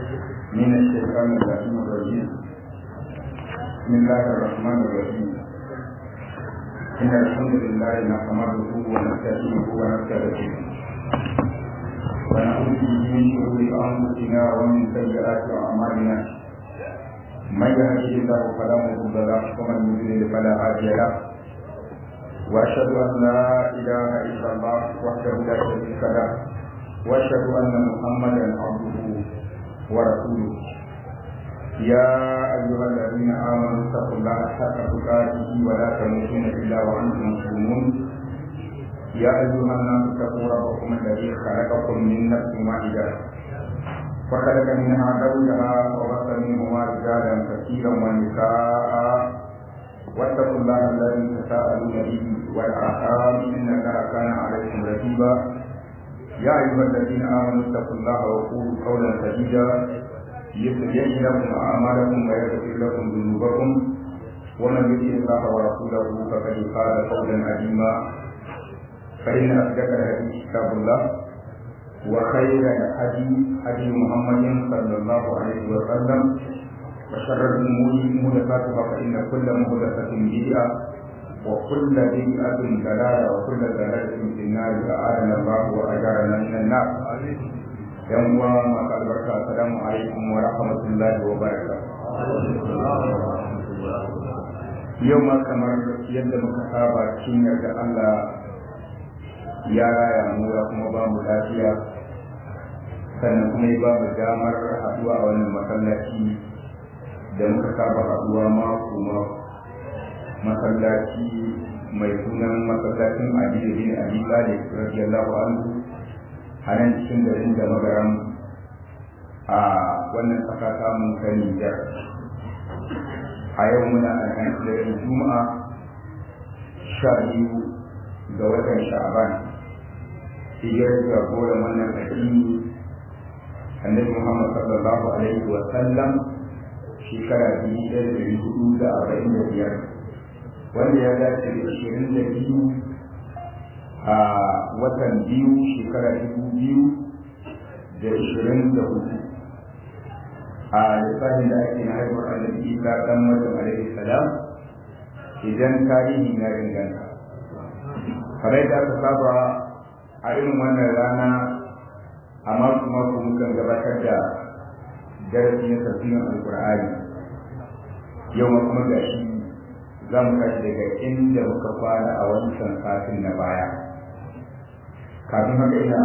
من الشيطان اللعين الرجيم بسم الله الرحمن الرحيم إن الحمد لله نحمده ونستعينه ونستغفره ونعوذ به من شرور أنفسنا ومن سيئات أعمالنا من يهده الله فلا مضل له ومن يضلل فلا هادي له واشهد ان لا اله الا الله وحده لا شريك له واشهد ان محمدا عبده ورسوله يا ايها الذين امنوا اتقوا الله حق تقاته ولا تموتن الا وانتم مسلمون يا ايها الناس اتقوا ربكم الذي خلقكم من نفس واحده وخلق منها زوجها وبث منهما رجالا كثيرا ونساء واتقوا الله الذي تساءلون به والارحام ان الله كان عليكم رقيبا يا ايها الذين امنوا اتقوا الله وقولوا قولا سديدا يصلح لكم اعمالكم ويغفر لكم ذنوبكم ومن يطع الله ورسوله فقد فاز فوزا عظيما فان اصدق الحديث كتاب الله وخير الهدي هدي محمد صلى الله عليه وسلم وشر الامور محدثاتها فان كل محدثه بدعه وكل بدعه ضلاله وكل ضلاله في النار اعاذنا الله واجارنا من النار yan uwa masu albarka assalamu alaikum wa rahmatullahi wa barakatuh yau ma kamar yadda muka saba cikin yarda Allah ya raya mu ya kuma ba mu lafiya sannan kuma ya ba mu damar haɗuwa a wannan masallaci da muka saba haɗuwa mako mako masallaci mai sunan masallacin Aliyu bin Abi Talib radiyallahu anhu a nan cikin garin da magaram a wannan ƙasa ta mun ta Nijar a yau muna a kan daren Juma'a sha biyu ga watan Sha'ban hijirar jagoran wannan addini annabi Muhammad sallallahu alaihi wa sallam shekara biyu da dari hudu da arba'in da biyar wanda ya dace da ashirin da biyu a watan biyu shekara dubu biyu da ashirin da hudu a lissafin da ake na haihuwar annabi isa dan maryam alaihi salam idan tarihi ya inganta kamar da aka saba a irin wannan rana a mako mako mukan gabatar da darasi na tafsirin alkur'ani yau ma kuma gashi za mu tashi daga inda muka fara a wancan satin na baya kafin haka ina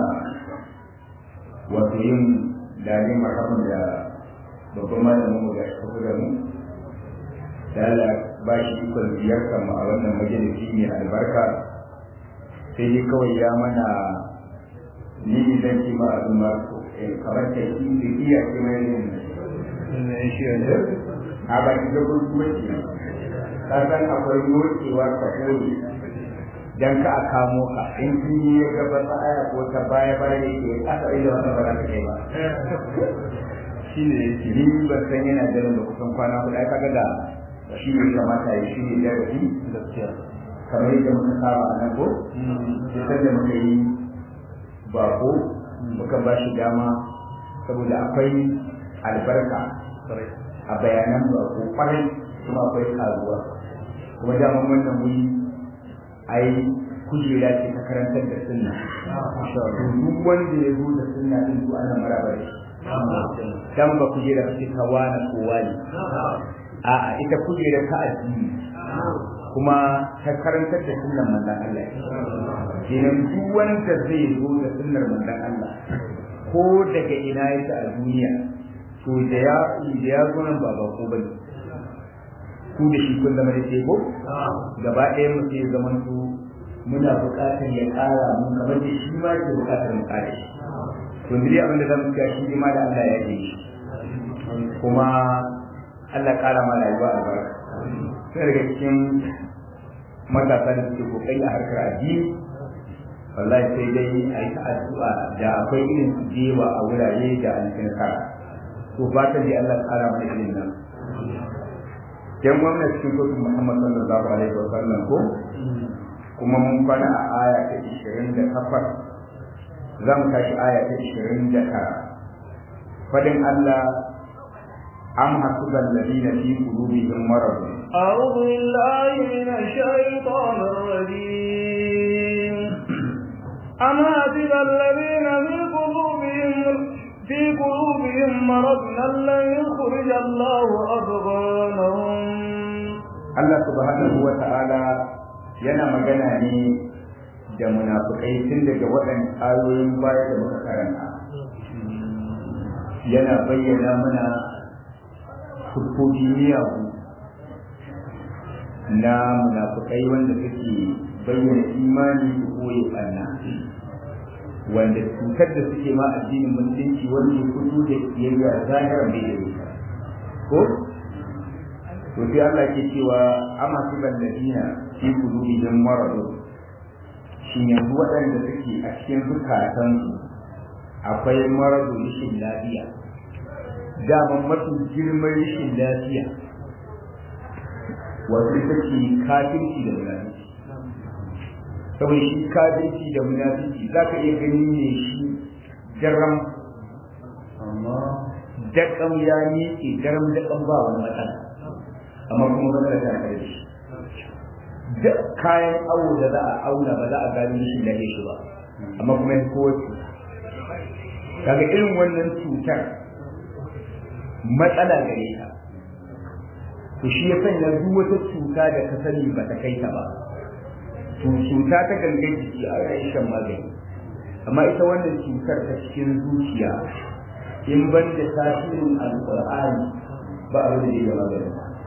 wato yin dalilin marhaban da babban malamin mu da shi da mu da Allah ba shi ikon ziyartar mu a wannan majalisi mai albarka sai dai kawai ya mana ni idan ki ma abin ma kamar ta ki da iya ki mai ne shi ne a ba ki da kuma ki ka san akwai motsewa ka koyi dan ka a kamo ka in kin yi ya gaba ta aya ko ta baya baya yake aka ila wannan ba za ka kai ba shi ne yake ni ban san yana da da kusan kwana hudu ai kaga da shi ne kamata ya shi ne da shi gaskiya kamar yadda muka saba a nan ko sai da muka yi bako muka ba shi dama saboda akwai albarka a bayanan bako kwarai kuma akwai karuwa kuma daman wannan wuri ai kujera ce ta karantar da sunna duk wanda ya zo da sunna din su ana maraba da shi dan ba kujera ce ta wani ko wani a'a ita kujera ta addini kuma ta karantar da sunnan manzon Allah kenan duk wanda zai zo da sunnar manzon Allah ko daga ina yake a duniya to da ya da ya zo nan ba ba ko bane ku da shi kun zama da tebo gaba ɗaya mu sai zaman su muna buƙatar ya ƙara mu kamar da shi ma ke buƙatar mu ƙara shi to ni abin da zamu ga shi ma da Allah ya yi shi kuma Allah ƙara ma rayuwa albarka sai daga cikin matasa da suke kokari a harkar addini wallahi sai dai a yi addu'a da akwai irin su jewa a wurare da an kara to fatan dai Allah ƙara mana irin nan yan gwamna cikin kotun Muhammad sallallahu alaihi wa sallam ko kuma mun kwana a aya ta 28 za mu tashi aya ta 29 fadin Allah am hasiban ladina fi qulubihim marad أعوذ بالله من الشيطان الرجيم أم حسب الذين في قلوبهم في قلوبهم مرض أن لن يخرج الله أضغانهم Allah subhanahu wa ta'ala yana magana ne da munafukai tun daga waɗannan ayoyin baya da muka karanta yana bayyana mana siffofi miyagu na munafukai wanda suke bayyana imani da koyi ɓanna wanda cutar da suke ma addinin musulunci wanda ya fito da kiyayya zahiran bai da ita ko to sai Allah ke cewa amma su balladina fi qulubihim marad shin yanzu waɗanda suke a cikin zukatansu akwai maradu rashin lafiya daman mafi girman rashin lafiya wato ita ce kafirci da munafiki saboda shi kafirci da munafiki za ka iya gani ne shi daram amma daƙam ya miƙe daram daƙam ba wani matsala amma kuma matsala ta kare shi duk kayan awo da za a auna ba za a gani rashin lafiya shi ba amma kuma ya kowace kaga irin wannan cutar matsala gare ta to shi ya sanya duk wata cuta da ka sani ba ta kai ta ba to cuta ta gangan jiki a yayin shan magani amma ita wannan cutar ta cikin zuciya in ban da tasirin alqur'ani ba a da ya magani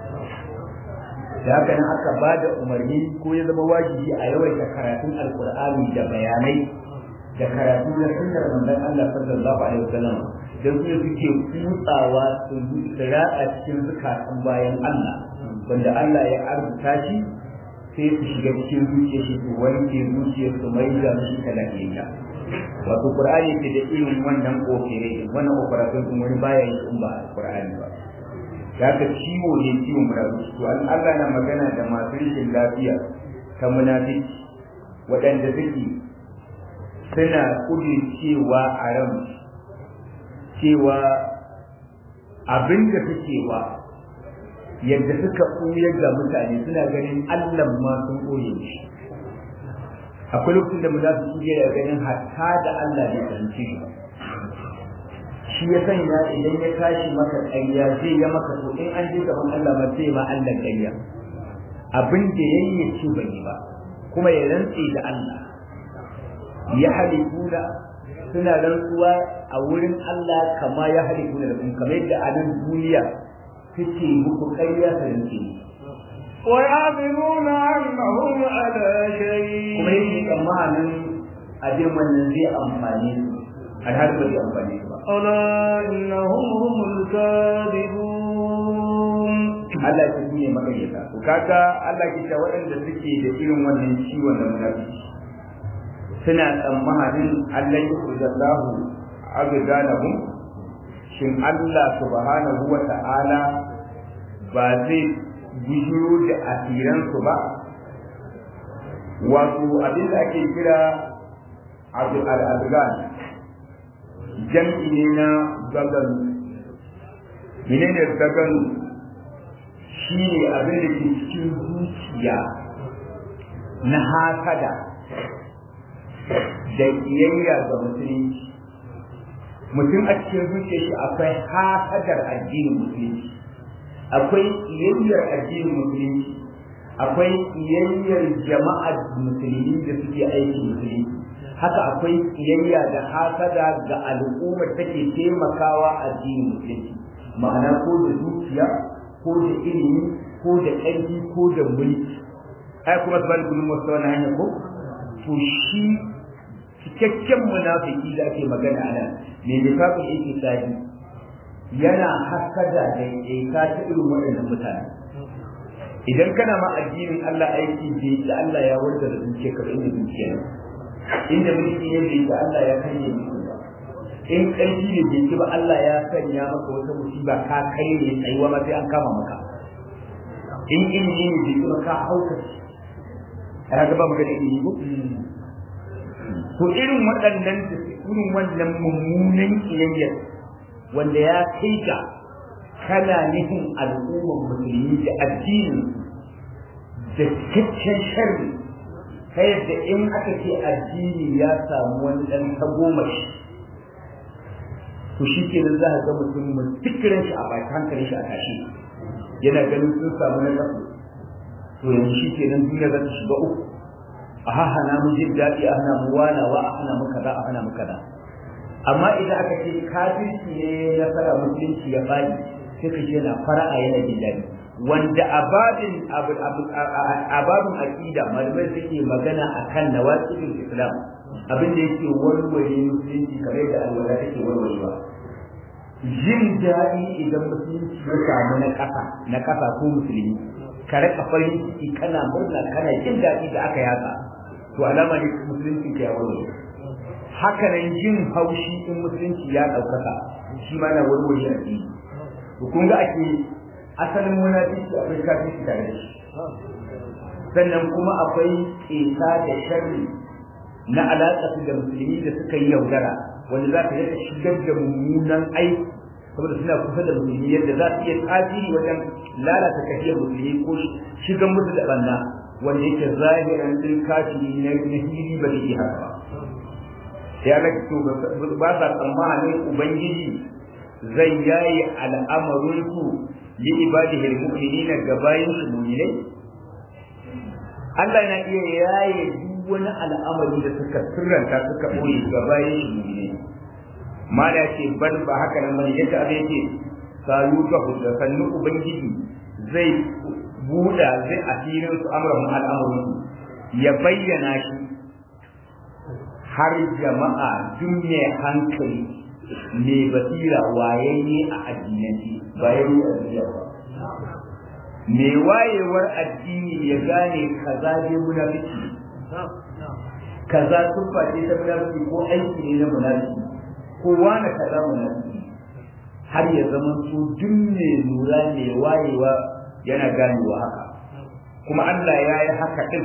da haka nan aka ba da umarni ko ya zama wajibi a yawaita karatun alqur'ani da bayanai da karatu na sunnar manzon Allah sallallahu alaihi wasallam dan su suke kutsawa su ratsa cikin zukatan bayan Allah wanda Allah ya arzuta shi sai su shiga cikin zuciya shi su wanke zuciyar su mai da shi talakiyya wato qur'ani ke da irin wannan kokere wannan operation din wani baya yi in ba qur'ani ba ya ka ciwo ne ciwon munafiki to Allah na magana da masu rashin lafiya ta munafiki waɗanda suke suna kudin cewa a ran cewa abin da suke wa yadda suka ɓuyar ga mutane suna ganin Allah ma sun ɓoye shi akwai lokacin da mu za su iya da ganin hatta da Allah bai fahimci shi ba shi ya sanya idan ya tashi maka ƙarya zai ya maka to in an je gaban Allah ma sai ma Allah ƙarya abin da yayi ya ce bai yi ba kuma ya rantse da Allah ya halikuna suna rantsuwa a wurin Allah kama ya halikuna da kuma kamar yadda a nan duniya suke muku ƙarya ta rantse ويعلمون أنهم على شيء kuma yake tsammanin abin wannan zai amfani su alhali ba zai amfani su ba ألا إنهم هم الكاذبون Allah ya ne makaryata to kaga Allah ke cewa waɗanda suke da irin wannan ciwon da munafiki suna tsammanin Allah ya kurjallahu abdanahum shin Allah subhanahu wa ta'ala ba zai bujuro da asiransu ba wato abin da ake kira abu al-adgan jam'i ne na gaganu menene gaganu shi ne abin da ke cikin zuciya na hasada da iyayya ga musulunci mutum a cikin zuciya shi akwai hasadar addinin musulunci akwai iyayyar addinin musulunci akwai iyayyar jama'ar musulmi da suke aiki musulunci haka akwai iyayya da hasada ga al'ummar take taimakawa addinin musulunci ma'ana ko da zuciya ko da ilimi ko da ƙarfi ko da mulki ai kuma su bada gudun wasu wani hanya ko to shi cikakken munafiki da ake magana a nan mai lissafin yake tsari yana hasada da ƙeta ta irin waɗannan mutane idan kana ma addinin Allah aiki bai yi Allah ya warda da zuciya ka inda zuciya ne inda mulki ne bai yi Allah ya karye mutum ba in ƙarfi ne bai ba Allah ya sanya maka wata musiba ka kai ne tsayuwa ma sai an kama maka in ilimi ne bai ba ka hauka a ga ba magana ilimi ko to irin waɗannan da irin wannan mummunan kiyayyar wanda ya kai ga kana nufin al'ummar musulmi da addini da cikakken sharri ta yadda in aka ce addini ya samu wani ɗan tagomashi to shi ke nan za a ga mutum mun fikirin shi a baki hankalin shi a tashi yana ganin sun samu na ƙasa to yanzu shi ke nan duniya za ta shiga uku a hana mu jin daɗi a hana mu wanawa a hana mu kaza a hana mu kaza amma idan aka ce kafirci ne ya fara musulunci ya bani sai ka ce na fara'a yana jin daɗi wanda ababin ababin aqida malamai suke magana akan nawaqidul islam abin da yake warware musulunci kamar da alwala take warwarewa jin daɗi idan musulunci ya samu na ƙasa na ƙasa ko musulmi ka rika farin ciki kana murna kana jin daɗi da aka yaka to alama ne musulunci ya warware haka nan jin haushi in musulunci ya ɗaukaka shi ma na warware a ciki to kun ga ake asalin munafiki akwai kafirci tare da shi sannan kuma akwai ƙeta da sharri na alaƙa da musulmi da suka yi yaudara wanda za ka yadda shigar da mummunan aiki saboda suna kusa da musulmi yadda za su iya tasiri wajen lalata tafiyar musulmi ko shigan musu da banna wanda yake zahiran din kafiri na hili ba zai iya haka ba sai Allah to ba sa tsammanin ubangiji zai yayi al'amarin su li ibadihi al-mu'minina gabayin su mu'minai Allah yana iya yaye duk wani al'amari da suka sirranta suka boye gabayin su mu'minai mala ce ban ba haka nan bane yadda abin yake sayu ta hudda sannu ubangiji zai buɗa zai asirin su amran al'amarin su ya bayyana shi har jama'a duk mai hankali mai basira wayayye a addinanci ba ya yi addiniya ba mai wayewar addini ya gane kaza dai munafiki kaza tuffa ce ta munafiki ko aiki ne na munafiki ko wani kaza munafiki har ya zama su duk mai lura mai wayewa yana ganewa haka kuma Allah ya yi haka din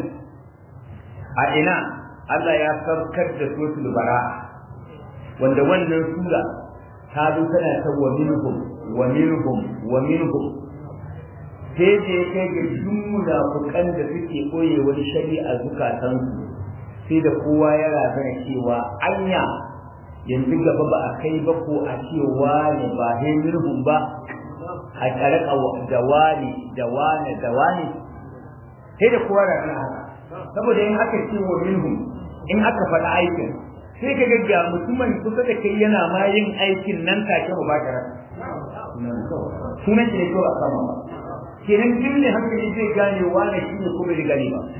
a ina Allah ya saukar da suratul bara'a wanda wannan sura ta zo tana ta wa minhum wa minhum wa minhum sai da ya kai ga duk munafukan da suke koye wani shari'a zukatansu sai da kowa ya razana cewa anya yanzu gaba ba a kai ba ko a cewa ne ba he minhum ba a karaka da wani da wani da wani sai da kowa razana haka saboda in aka ce wa minhum in aka faɗa aikin sai ka ga mutumin kusa da kai yana ma yin aikin nan take ba ka sunan shi ne kawai a sama ba kenan duk ne hankali zai gane wane shi ne kuma bai gane ba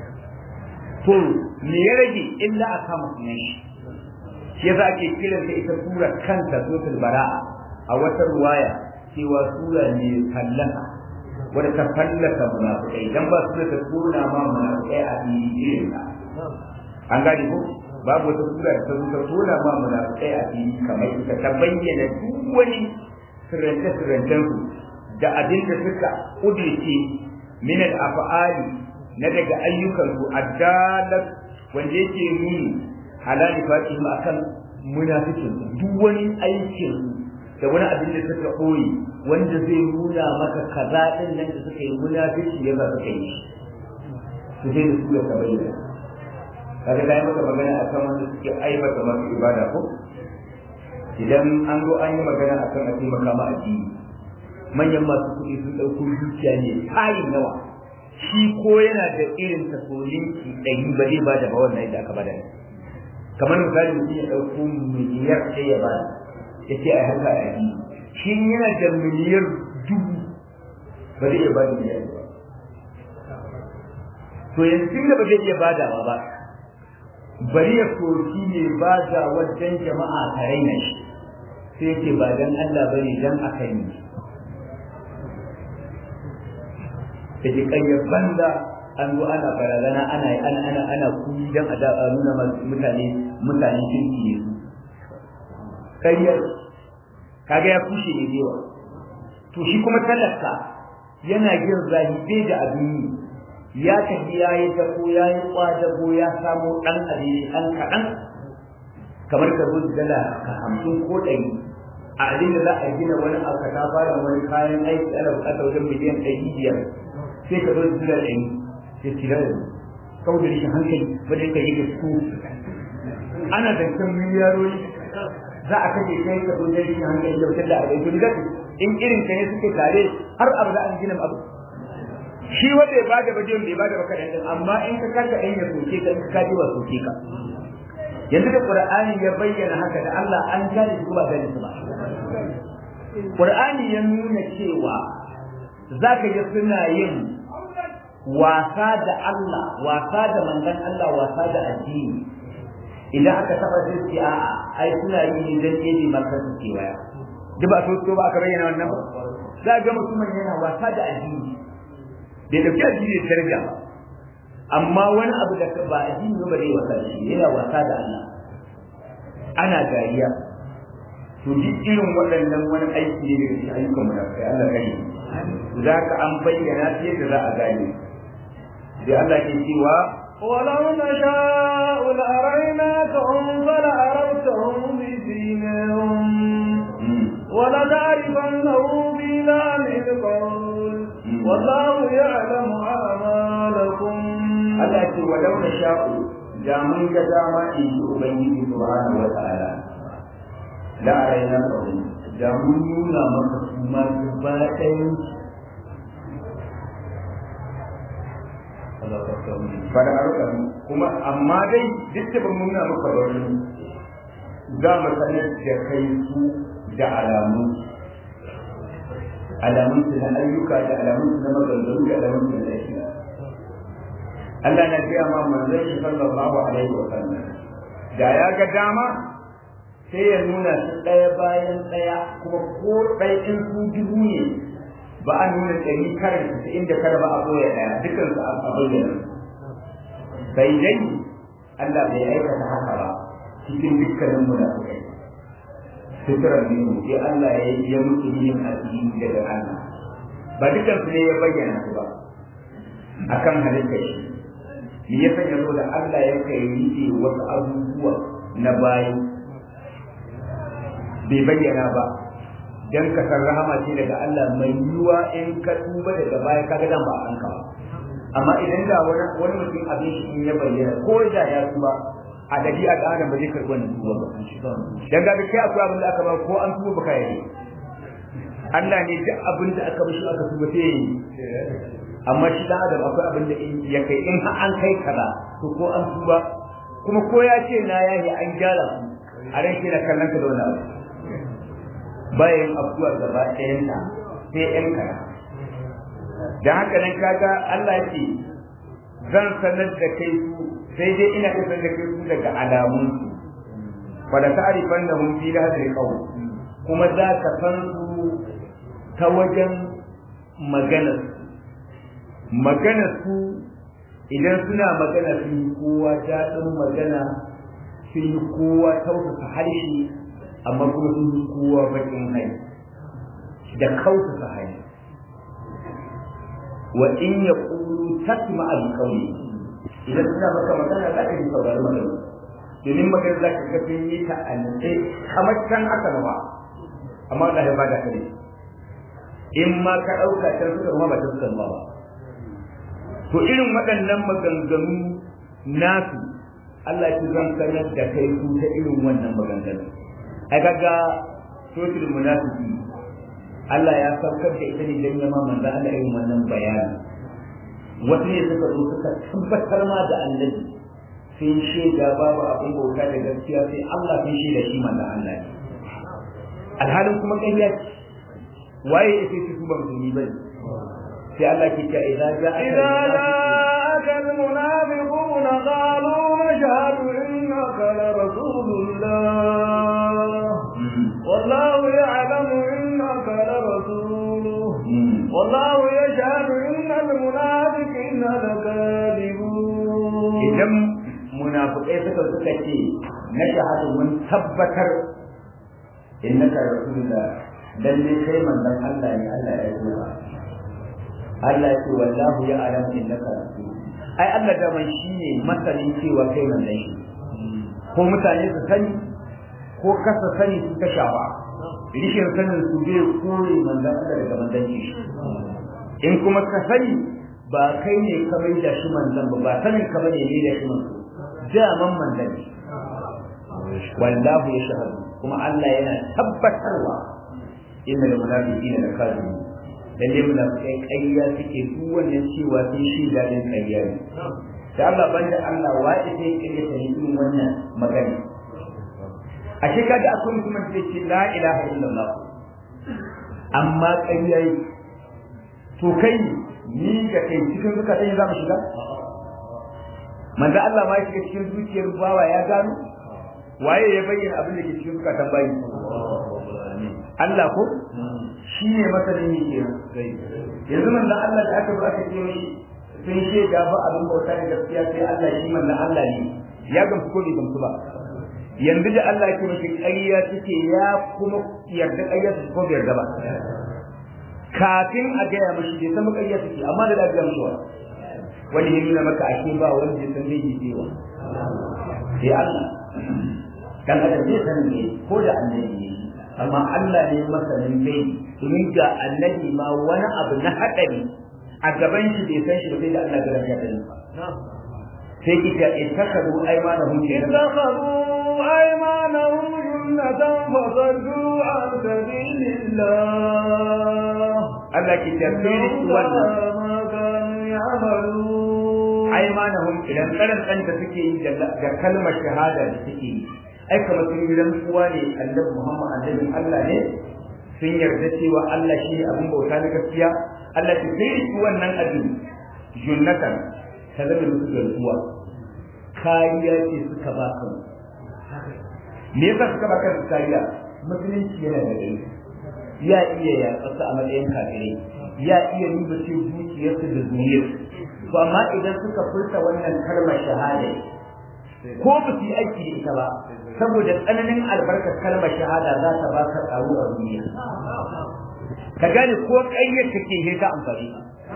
to me ya rage illa a kama sunan shi shi yasa ake kiran ta ita sura kanta suratul bara'a a wata ruwaya cewa sura ne fallaka wadda ta fallaka munafikai dan ba sura ta tona ma munafikai a irin ta an gane ko babu wata sura da ta zo ta tona ma munafikai a fili kamar ita ta bayyana duk wani sirrance sirrancen su da abin da suka kudirce min al af'ali na daga ayyukan su addalat wanda yake nuni ala nifatihim akan munafikin duk wani aikin da wani abin da suka koyi wanda zai nuna maka kaza din nan da suka yi munafiki ya za su kai su sai da su da bayyana kaga dai maka magana akan wanda suke aibata masu ibada ko idan an zo an yi magana akan a taimaka ma addini manyan masu kuɗi sun ɗauko dukiya ne tayin yawa shi ko yana da irin tasolinki ɗari ba zai bada ba wannan yadda aka bada kamar misali mutum ya ɗauko miliyar sai ya bada ya ce a haka a addini shi yana da miliyar dubu ba zai iya bada miliyar ba to yanzu da ba zai iya badawa ba bari ya soki ne ba da wajen jama'a ta raina shi sai ce ba dan Allah bane dan aka yi da ke ƙaryar banza an zo ana barazana ana ana ana ana kuyi dan a da nuna mutane mutane kirki ne su ƙaryar kaga ya kushe ne dewa to shi kuma talaka yana jin zahibe da abin yi ya tafi ya yi dako ya yi kwadago ya samu ɗan abin ɗan kaɗan kamar ka zo dala ka hamsin ko ɗari a abin da za a gina wani alkata bayan wani kayan aiki ana bukatar wajen miliyan ɗari biyar sai ka zo da dila ɗari sai tira da kawai da rikin hankali wajen ka yi da su ana zancen miliyarori za a kashe kai ka zo da rikin hankali da wutar da a bai to in irin ka ne suke tare har abu da an gina abu shi wanda ya bada bajiyon bai bada baka dan amma in ka kaka ɗan ya soke ka in ka kaji wa soke ka yanzu da qur'ani ya bayyana haka da Allah an gane su ba gane su ba qur'ani ya nuna cewa zaka ga suna yin wasa da Allah wasa da manzon Allah wasa da addini idan aka taba sai ce a'a ai suna yi ne dan ɗebe maka su kewaya duk ba so ba aka bayyana wannan ba za ga mutumin yana wasa da addini bai dauki addini da daraja ba amma wani abu da ba addini ba zai wasa da shi yana wasa da Allah ana dariya to duk irin waɗannan wani aiki ne daga cikin ayyukan mu da kai Allah kai za ka an bayyana sai da za a gane sai Allah ke cewa ولو نشاء لأريناكهم فلعرفتهم بسيماهم ولتعرفنه بلام القول والله يعلم أعمالكم Allah ce walau na sha'u da mun ga dama in ji Ubangiji subhanahu wa ta'ala la araina qawmi da mun nuna maka su ma gaba ɗayan fara arka kuma amma dai duk da ban nuna maka ba wani za mu sanar da kai su da alamu alamun su na ayyuka da alamun su na maganganu da alamun su na aiki Allah na gaya ma manzon shi sallallahu alaihi wa sallam da ya ga dama sai ya nuna su ɗaya bayan ɗaya kuma ko ɗaya in su dubu ne ba a nuna ɗari kare su inda kare ba a koya ɗaya dukkan su a bayyana sai dai Allah bai aikata haka ba cikin dukkanin munafikai suturar ne sai Allah ya yi ya mutu yin asiri daga Allah ba dukkan su ne ya bayyana su ba akan halittar shi me ya sanya so da Allah ya kai rike wasu abubuwa na bayi bai bayyana ba dan ka san rahama ce daga Allah mai yiwa in ka tuba daga baya ka ga dan ba an ka ba amma idan da wani wani mutum abin shi in ya bayyana ko da ya tuba a dabi'a da adam ba zai karɓi wannan tuba ba dan ga kai akwai abin da aka ba ko an tuba baka yi Allah ne duk abin da aka mishi aka tuba sai yi amma shi dan adam akwai abin da ya kai in har an kai kaza to ko an tuba kuma ko ya ce na yayi an gyara su a ran shi na kallon ka da wani abu bayan abuwa gaba ɗayan ta sai ƴan kana dan haka nan kaga Allah ya ce zan sanar da kai su sai dai ina isar da kai su daga alamun su fa da ta'rifan da mun fi hadal qawl kuma za ka san su ta wajen maganar magana su idan suna magana sun yi kowa daɗin magana sun yi kowa tausasa harshe amma kuma sun yi kowa baƙin hai da kautasa hai wa in ya ƙulu tasma al qawli idan suna maka magana za ka yi saurari magana domin magana za ka ga sun yi ta a nutse kamar can aka ba amma da ya ba da kare in ma ka ɗauka can suka ma ba ta suka ba to irin waɗannan maganganu nasu Allah ya zan sanar da kai su ta irin wannan maganganu ai kaga sotul munafiki Allah ya saukar da ita ne dan yama manzo Allah irin wannan bayani wasu ne suka zo suka tabbatar ma da annabi sun shaida babu abin bauta da gaskiya sai Allah sun shaida shi manzo Allah ne alhalin kuma ƙarya ce waye ya ce su ba musulmi bane sai Allah ke cewa idza ja'a idza ja'aka al-munafiquna qalu nashhadu innaka la rasulullah wallahu ya'lamu innaka la rasuluh wallahu yashhadu innal munafiqina lakadibun idan munafiqai suka suka ce na shahadu mun tabbatar innaka rasulullah lalle kai manzon Allah ne Allah ya yi Allah ya ce wallahu ya alamu innaka rasul ai Allah da man shine masanin cewa kai manzon shi ko mutane su sani ko kasa sani su ta shawa rishin sanin su zai kore manzan Allah daga manzanci shi in kuma ka sani ba kai ne ka mai da shi manzan ba ba sanin ka bane ne da shi manzan daman manzan ne wallahu ya shahadu kuma Allah yana tabbatarwa innal munafiqina lakazibun lalle munafikai ƙarya suke duk wannan cewa sun shi dadin ƙarya ne da Allah banda Allah wace sai ƙarya ta yi irin wannan magana a shi kaga akwai mutumin da ce la ilaha illallah amma ƙarya yi to kai ni da kai cikin zukatan za mu shiga manzo Allah ma ya shiga cikin zuciyar bawa ya gano waye ya bayyana abin da ke cikin zukatan bayi Allah ko shi ne masanin ne ke yanzu manzo Allah da aka zo aka ce mai sun shaida ba abin bauta da gaskiya sai Allah shi manzo Allah ne ya gamsu ko bai gamsu ba yanzu da Allah ke mashi ƙarya take ya kuma yarda ƙarya take ko bai yarda ba kafin a gaya mashi bai san ƙarya take amma da lafiya mashi wa wani ya nuna maka ake ba wanda ya san zai yi cewa sai Allah dan adam zai san ne ko da annabi ne amma Allah ne masanin gai domin ga annabi ma wani abu na haɗari a gaban shi bai san shi ba sai da Allah ga rafiya da sai kita ittakaru aymanahum kenan اتخذوا أيمانهم جنة فصدوا عن سبيل الله Allah ke tafsiri wannan ما كانوا يعملون aymanahum idan karan kan da suke yi da kalmar shahada da suke yi ai kamar sun yi rantsuwa ne annabi Muhammad annabin Allah ne sun yarda cewa Allah shi ne abin bauta na gaskiya Allah ta sai su wannan abin junnatan ta zama musu garkuwa kariya ce suka ba kan me yasa suka ba kan kariya musulunci yana da gari ya iya yaƙasa a matsayin kafirai ya iya nuna ce zuciyarsu da zuriyarsu to amma idan suka furta wannan kalmar shahada ko ba su yi aiki da ita ba saboda tsananin albarkar kalmar shahada za ta ba ka tsaro a duniya ka gane ko ƙayyar take he ta amfani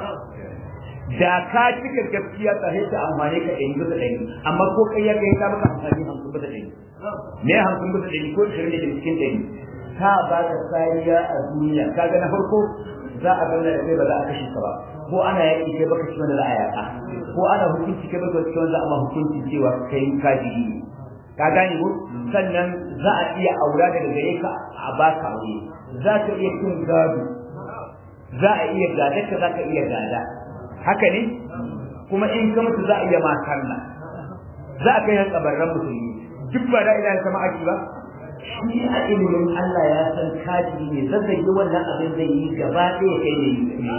da ka cika gaskiya ta he ta amfani ka ɗari bisa ɗari amma ko ƙayyar ka he ta maka amfani hamsin bisa ɗari me hamsin bisa ɗari ko ishirin da cikin ɗari ta ba ka kariya a duniya kaga na farko za a zauna da kai ba za a kashe ka ba ko ana yaƙi kai baka ci wanda za a yaƙa ko ana hukunci kai baka ci wanda za a ma hukunci cewa kai kafiri ne ka gane ko sannan za a iya aura daga gare ka a baka aure za ka iya cin gado za a iya gada ka za ka iya gada haka ne kuma in ka mutu za a iya makarna za a kai har kabarran musulmi duk ba da ilaha sama aki ba shi a ilimin Allah ya san kaji ne zazzage wannan abin zai yi gaba ɗaya kai ne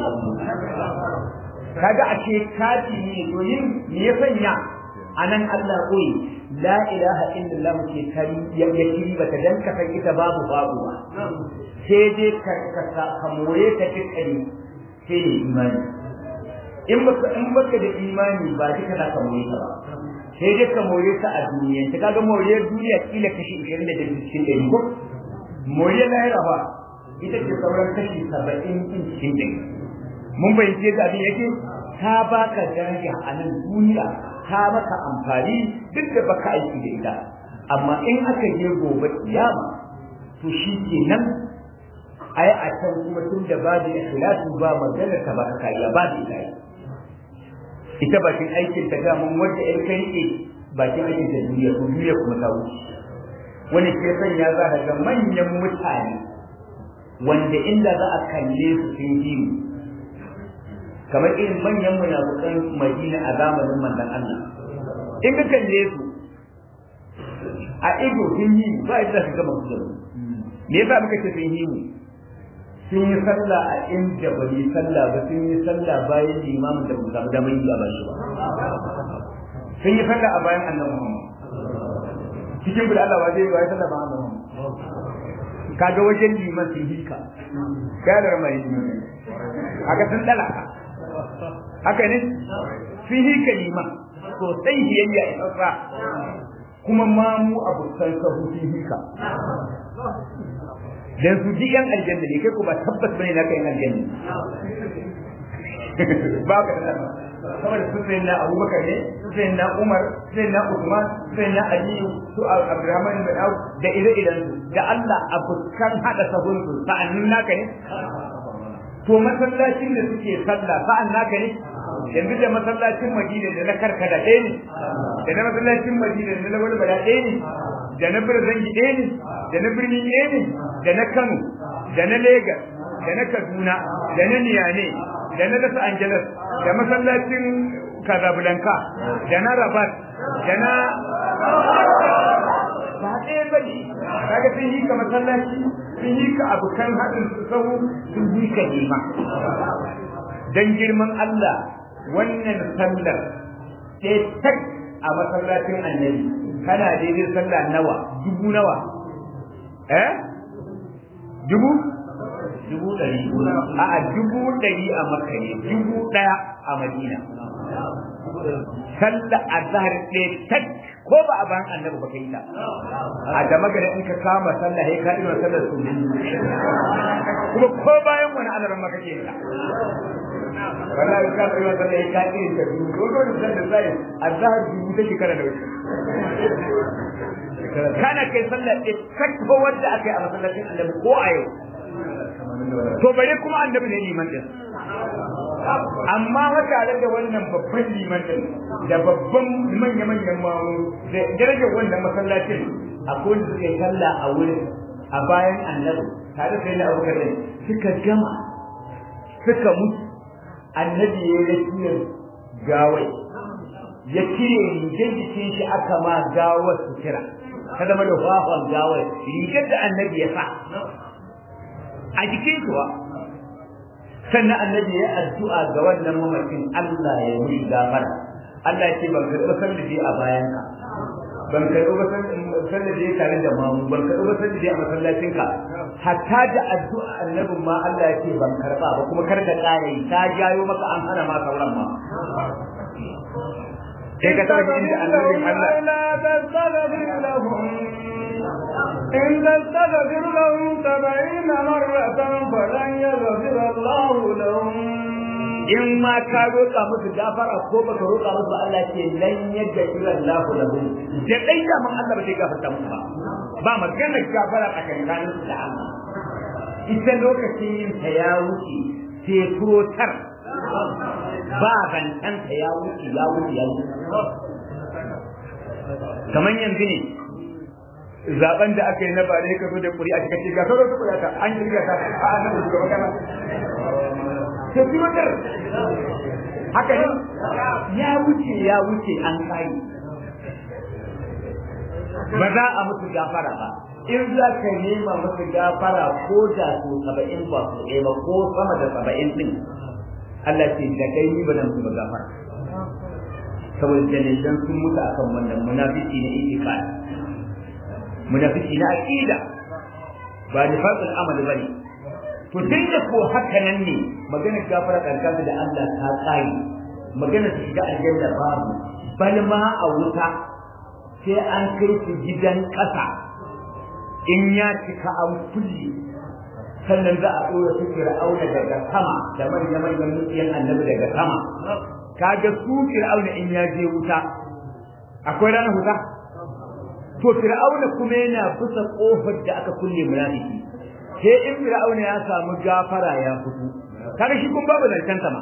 kaga a ce kaji ne domin me ya sanya a nan Allah koyi la ilaha illallah ke kari ya kiri bata dan ka san ita babu babu ba sai dai ka ka ka more ta kikari sai ne imani in baka in baka da imani ba duka za ka more ta ba sai dai ka more ta a duniya ta kaga moriyar duniya kila kashi 20 da cikin ɗari ko moriyar lahira ba ita ce sauran kashi 70 din cikin ɗari mun fahimci yadda abin yake ta baka daraja a nan duniya ta maka amfani duk da baka aiki da ita amma in aka je gobe kiyama to shi ke nan ai a can kuma tun da babu ikhlasu ba magana ta baka kariya ba da ita ita bakin aikin ta ga mun wanda in kai ne bakin aikin ta duniya ko duniya kuma ta wuce wani ke sanya za ka ga manyan mutane wanda inda za a kalle su sun yi kamar irin manyan munafukan Madina a zamanin manzon Allah in ka kalle su a ido sun yi ba yadda su gama su me yasa muka ce sun yi mu sun yi sallah a inda ba yi sallah ba sun yi sallah bayan limamin da ba samu damar yi a bashi ba sun yi sallah a bayan annabi Muhammad cikin guda Allah waje wa sallah ba annabi Muhammad kaga wajen liman sun hika gadar mai liman kaga sun dala haka ne sun hika liman sosai hiyayya a tsatsa kuma ma mu abokan sahu sun hika dan su ji yan aljanna ne kai ko ba tabbas bane na kai yan aljanna ba ka da saboda su sai na Abubakar ne su sai na Umar sai na Uthman sai na Ali su Abdurrahman bin Auf da ire-iren su da Allah abokan hada sahun su sa'annin naka ne to masallacin da suke sallah sa'an naka ne yanzu da masallacin Madina da na karkada ɗaya ne da na masallacin Madina da na walbala ɗaya ne da na Birzangi ɗaya ne da na birni ɗaya ne da na Kano da na Lagos da na Kaduna da na Niyane da na Los Angeles da masallacin Casablanca da na Rabat da na ba ɗaya ba ne kaga sun yi ka masallaci sun yi ka abokan haɗin su sahu sun yi ka nema dan girman Allah wannan sallar sai tak a masallacin annabi kana daidai sallah nawa dubu nawa eh dubu dubu ɗari a a dubu ɗari a makka ne dubu ɗaya a madina sallah azhar ɗaya tak ko ba a bayan annabi ba kai ta a da magana in ka kama sallah sai ka ina sallar su kuma ko bayan wani alaran ma kake ta wallahi ka kai wa sallah ka irin ta biyu ko dole san da sai azhar biyu ta shekara da wuce kana kai sallah ɗaya tak ko wanda aka yi a masallacin annabi ko a yau to bare kuma annabi ne liman din amma tare da wannan babban liman din da babban manya-manyan mamu da darajar wannan masallacin akwai wanda suka yi sallah a wurin a bayan annabi tare da yana abubakar ne suka gama suka mutu annabi ya yi rakiyar gawai ya cire rigar jikin shi aka ma gawar sutura ta zama da fafon gawar rigar da annabi ya sa a jikin kuwa sannan annabi ya addu'a ga wannan mamacin Allah ya yi gafara Allah ya ce ban karɓi sallaje a bayan ka ban karɓi ba sallaje tare da mamu ban karɓi ba sallaje a masallacin ka hatta da addu'a annabin ma Allah ya ce ban karɓa ba kuma kar ka ƙara yi ta jayo maka an hana ma sauran ma sai ka taɓa inda annabin Allah إن تستغفر لهم سبعين مرة فلن يغفر الله لهم in ma ka roƙa musu gafara ko baka roƙa musu Allah ce lan yadda ila Allah lahu da dai da man Allah ba zai gafarta musu ba ba magana gafara a kankanin su da Allah ita lokacin yin ta ya wuce sai kurotar ba bantan ta ya wuce ya wuce ya wuce kamar yanzu ne zaben da aka yi na bare ka zo da ƙuri'a kika ce ga sauran ƙuri'a ta an kirga ta a nan da magana sai fi wadar haka ne ya wuce ya wuce an kai ba za a musu gafara ba in za ka nema musu gafara ko da su saba'in ba su ɗaya ba ko sama da saba'in ɗin Allah ce da kai ni ba nan musu gafara saboda dalilan sun mutu akan wannan munafiki na itikadi munafiki na aqida ba nifaqul amal bane to tun da ko haka nan ne magana gafara kankan da Allah ta tsayi magana su shiga aljanna babu bal ma a wuta sai an kai su gidan ƙasa in ya cika an kulle sannan za a ɗora su fir'auna daga sama da manya-manyan mutiyan annabi daga sama kaga su fir'auna in ya je wuta akwai ranar wuta to fir'auna kuma yana bisa kofar da aka kulle munafiki sai in fir'auna ya samu gafara ya fito kaga shi kun babu zancen sama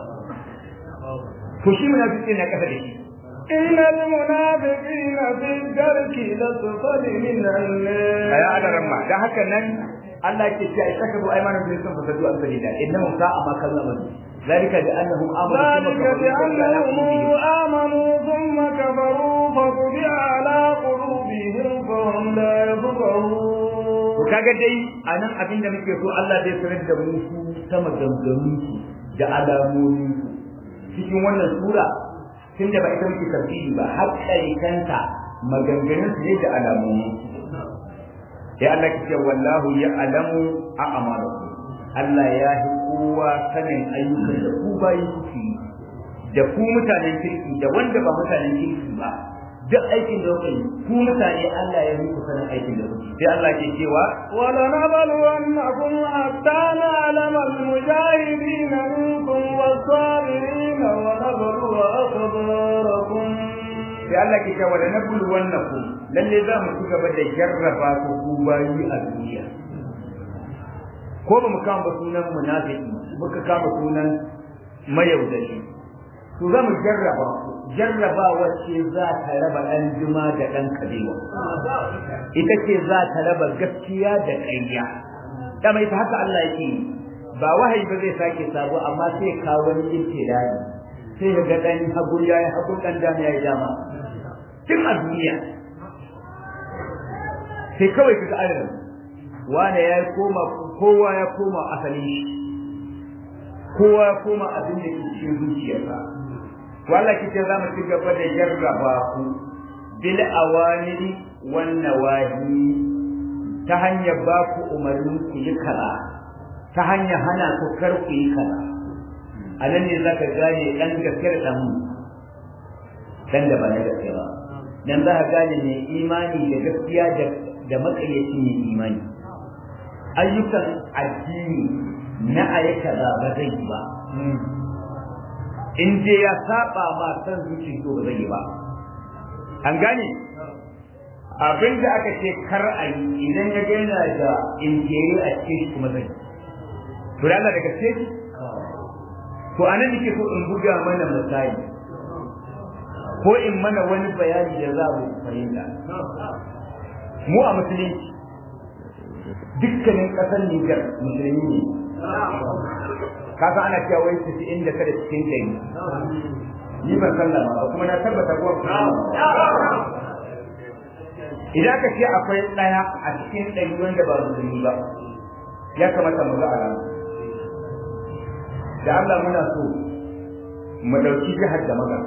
to shi munafiki ne kasa da shi إن المنافقين في الدرك لسفل من النار أي هذا رمى ده هكذا نن الله يكفي اتخذوا أيمانهم في الإسلام فسدوا عن سبيل الله إنهم ساء ما كانوا يعملون ذلك بأنهم آمنوا ذلك بأنهم آمنوا ثم كفروا فطبع على قلوبهم فهم لا يفقهون kaga dai a nan abin da muke so Allah zai sanar da mu su sama gangamin da alamomi cikin wannan sura tunda ba ita muke tafsiri ba har kanta maganganun su ne da alamomi ya Allah ke wallahu ya alamu a amalaku Allah ya yi kowa sanin ayyukan da ku bayi kuke da ku mutanen kirki da wanda ba mutanen kirki ba duk aikin da kuke ku mutane Allah ya muku sanin aikin da kuke sai Allah ke cewa wala nabluwannakum hatta na'lama al-mujahidin minkum was-sabirin wa nabluwa akhbarakum sai Allah ke cewa na bulu wannan ku lalle za mu ci gaba da jarraba ku ku bayi a duniya ko ba mu kama ba sunan munafiki muka kama sunan mayaudari to za mu jarraba ku jarraba wacce za ta raba ɗan juma da ɗan kabewa ita ce za ta raba gaskiya da ƙarya da mai haka Allah yake ba wahayi ba zai sake sabo amma sai kawo wani ibtilai sai ga dan hagu ya yi hagu dan dama ya yi dama tun a duniya sai kawai kaga ayyukan wane ya koma kowa ya koma asali kowa ya koma abin da ke cikin zuciyarsa wala kike za mu ci gaba da jarraba ku bil awamiri wan nawahi ta hanyar ba ku umarnin ku yi kaza ta hanyar hana ku kar ku yi kaza a nan ne za ka gane ɗan gaskiyar ɗan ɗan da ba na gaskiya ba dan za ka gane mai imani da gaskiya da makayyaci mai imani ayyukan addini na ayi kaza ba zai yi ba in je ya saba ma san zuci to ba zai yi ba an gane abin da aka ce kar a yi idan ya gaina da injeri a cikin shi kuma zai to da Allah daga ce to anan nake so in buga mana misali ko in mana wani bayani da za mu fahimta mu a musulunci dukkanin ƙasar Nijar musulmi ne kasa ana cewa wai su inda kada cikin kai ni ban sallama ba kuma na tabbata ko idan ka ce akwai ɗaya a cikin ɗari wanda ba musulmi ba ya kamata mu ga alama da Allah muna so mu ɗauki jihar da maga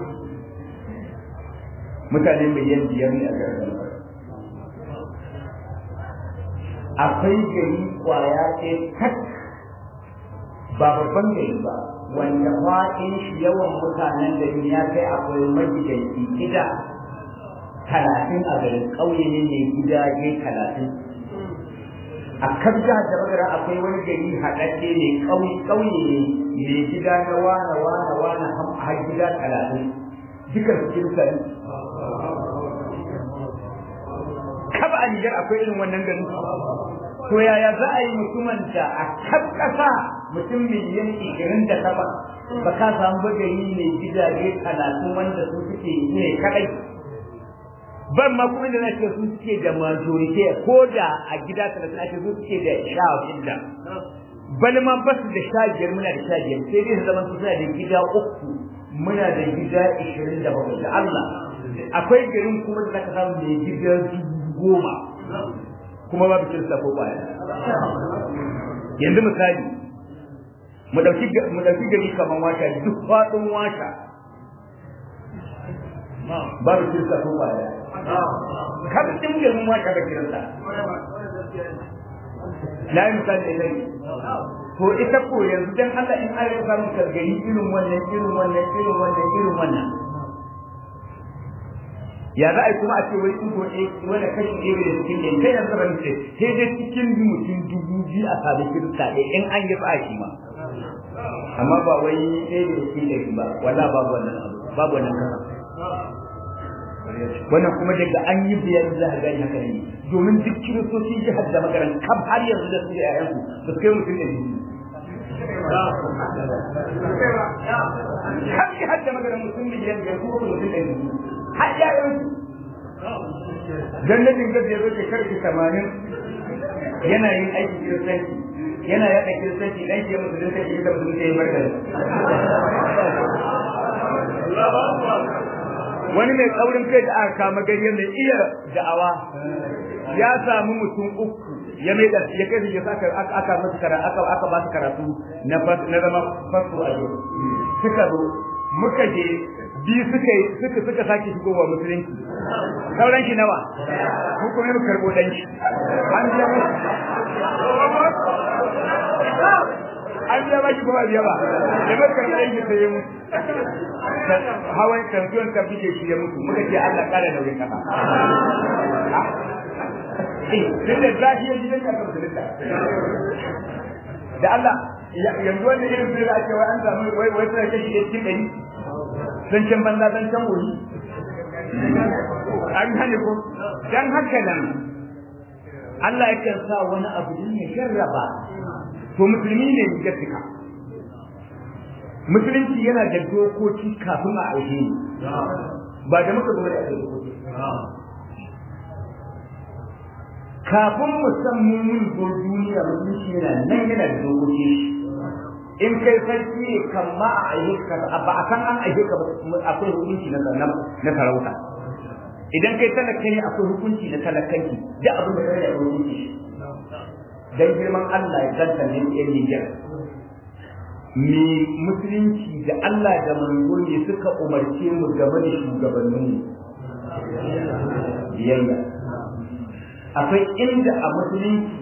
mutane miliyan biyar ne a garin akwai gari kwaya ɗaya tak ba babban gari ba wanda faɗin shi yawan mutanen gari ya kai akwai magidanci gida talatin a garin ƙauye ne mai gidaje talatin a kan jihar da magana akwai wani gari haɗaɗɗe ne ƙauye ne mai gida na wane wane wane har gida talatin dukan su kirkari kaba a Nijar akwai irin wannan gari to yaya za a yi mutumin da a kan ƙasa mutum miliyan ishirin da saba ba ka samu bagari mai gidaje talatin wanda su suke ne kadai ban ma kuma da nake su suke da majority ko da a gida talatin ake su suke da sha shida bal ma ba su da sha biyar muna da sha biyar sai dai su zama su suna da gida uku muna da gida ishirin da bakwai da Allah akwai garin kuma da zaka samu mai gida goma kuma babu kirista ko baya yanzu misali mu dauki mu dauki gari kaman wata duk fadin wata babu kirista ko baya kada din garin wata da kirista na yi misali da ne to ita ko yanzu dan Allah in an rasa mu gari irin wannan irin wannan irin wannan irin wannan ya za a yi kuma a ce wai ɗigo ɗaya wani kashi ɗaya da cikin ɗaya kai yanzu ban ce sai dai cikin mutum dubu biyu a sami kirista ɗaya in an yi tsaki ma amma ba wai ɗaya da cikin ɗari ba wala babu wannan abu babu wannan kasa wannan kuma daga an yi biyar za a gani haka ne domin duk kiristoci jihar da makaran kam har yanzu da su da ƴaƴansu ba su kai mutum ɗari har jihar da makaran mutum miliyan biyar kuma mutum ɗari har yayan jannatin gaza ya zo shekar ki tamanin yana yin aiki kiristanci yana yaɗa kiristanci ɗan ke musu dinka shi da musu ya yi barkar wani mai kaurin kai da aka kama gari mai iya da'awa ya samu mutum uku ya mai da ya kai ya saka aka masa karatu aka aka ba su karatu na na zama fasu a yau suka zo muka je biyu suka suka suka sake shigowa musulunci sauran shi nawa ko kuma mu karbo dan shi an biya mu an biya ba shi kuma biya ba da muka karbo dan shi sai mu hawan kamfiyon ka bige shi ya mutu muka ce Allah kara nauyin kasa tun da zafi ya gidan ka musulunta da Allah yanzu wanda irin su da ake wai an samu wai wai sai kashi cikin ɗari zancen banza zancen wuri an gane ko dan haka nan Allah yakan sa wani abu din ya jarraba to musulmi ne ya fika musulunci yana da dokoki kafin a aike ni ba da muka zo da dokoki kafin mu san mun zo duniya musulunci yana nan yana da dokoki in kai sarki ne kan ma a aike ka ba a san an aike ka akwai hukunci na na sarauta idan kai talaka ne akwai hukunci na talakanki da abin da kai da hukunci dan girman Allah ya zanta ne yan Niger me musulunci da Allah da manzo ne suka umarce mu game da shugabannin biyayya akwai inda a musulunci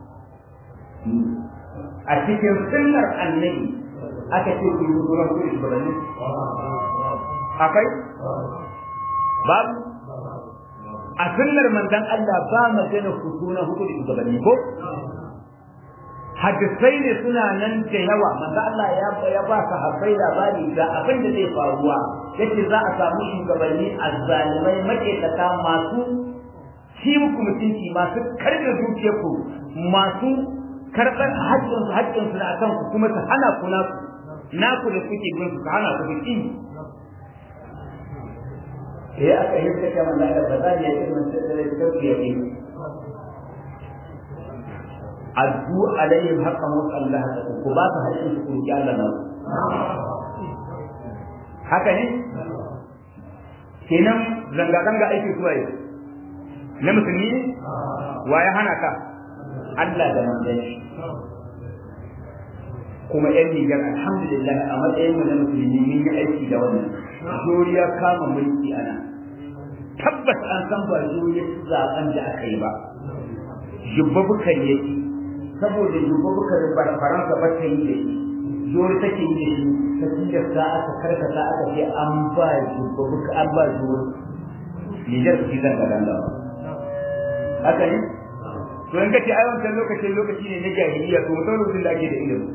a cikin sunnar annabi aka ce ku yi zuwa ku shugabanni akwai babu a sunnar manzon Allah ba magana ku suna hudu da shugabanni ko hadisai ne suna nan da yawa manzo Allah ya ya ba ka habbai labari ga abin da zai faruwa yace za a samu shugabanni azzalimai makekata masu ci muku mutunci masu karɓe dukiyarku masu karɓar haƙƙin su haƙƙin su na akan ku kuma su hana ku na naku da kuke bin su hana ku da kin eh aka yi ta kamar da ba za ya yi mun sai da tafiya ne addu alaihim haqqan wa Allah ku ba su haƙƙin su ku Allah na haka ne kenan zanga zanga aiki zuwa yau na musulmi ne wa ya hana ka Allah da manzon shi kuma yan Nijar alhamdulillah a matsayin mu na musulmi mun yi aiki da wannan juriya kama mulki ana tabbas an san ba juriya zaben da aka yi ba jubba bukan yake saboda jubba bukan ba faransa ba ta yi da shi jori take yi da shi ta tilasta aka karkata aka ce an ba jubba buka an ba jori Nijar su ci zanga zanga haka ne to in kace ai wancan lokacin lokaci ne na jahiliya to mutum lokacin da ake da ilimi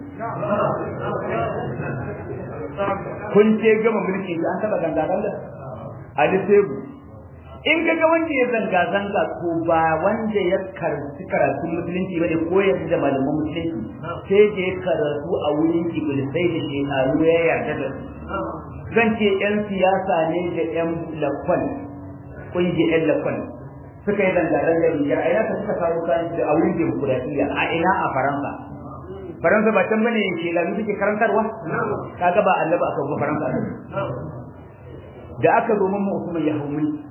kun ce gama mulki an taba zanga zanga a lisebu in ka ga wanda ya zanga zanga ko ba wanda ya karatu karatu musulunci bane ko ya da malaman musulunci sai da ya karatu a wurin iblisai da shekaru ya yarda da su zan ce yan siyasa ne da yan lakon kungiyar yan lakon suka yi zanga-zanga Nijar a ina ka suka kawo kayan da a wurin demokuraɗiyya a ina a Faransa. Faransa ba can bane ke lalu suke karantarwa? Kaga ba Allah ba aka zo Faransa a Da aka zo mamma Usman ya hau mulki.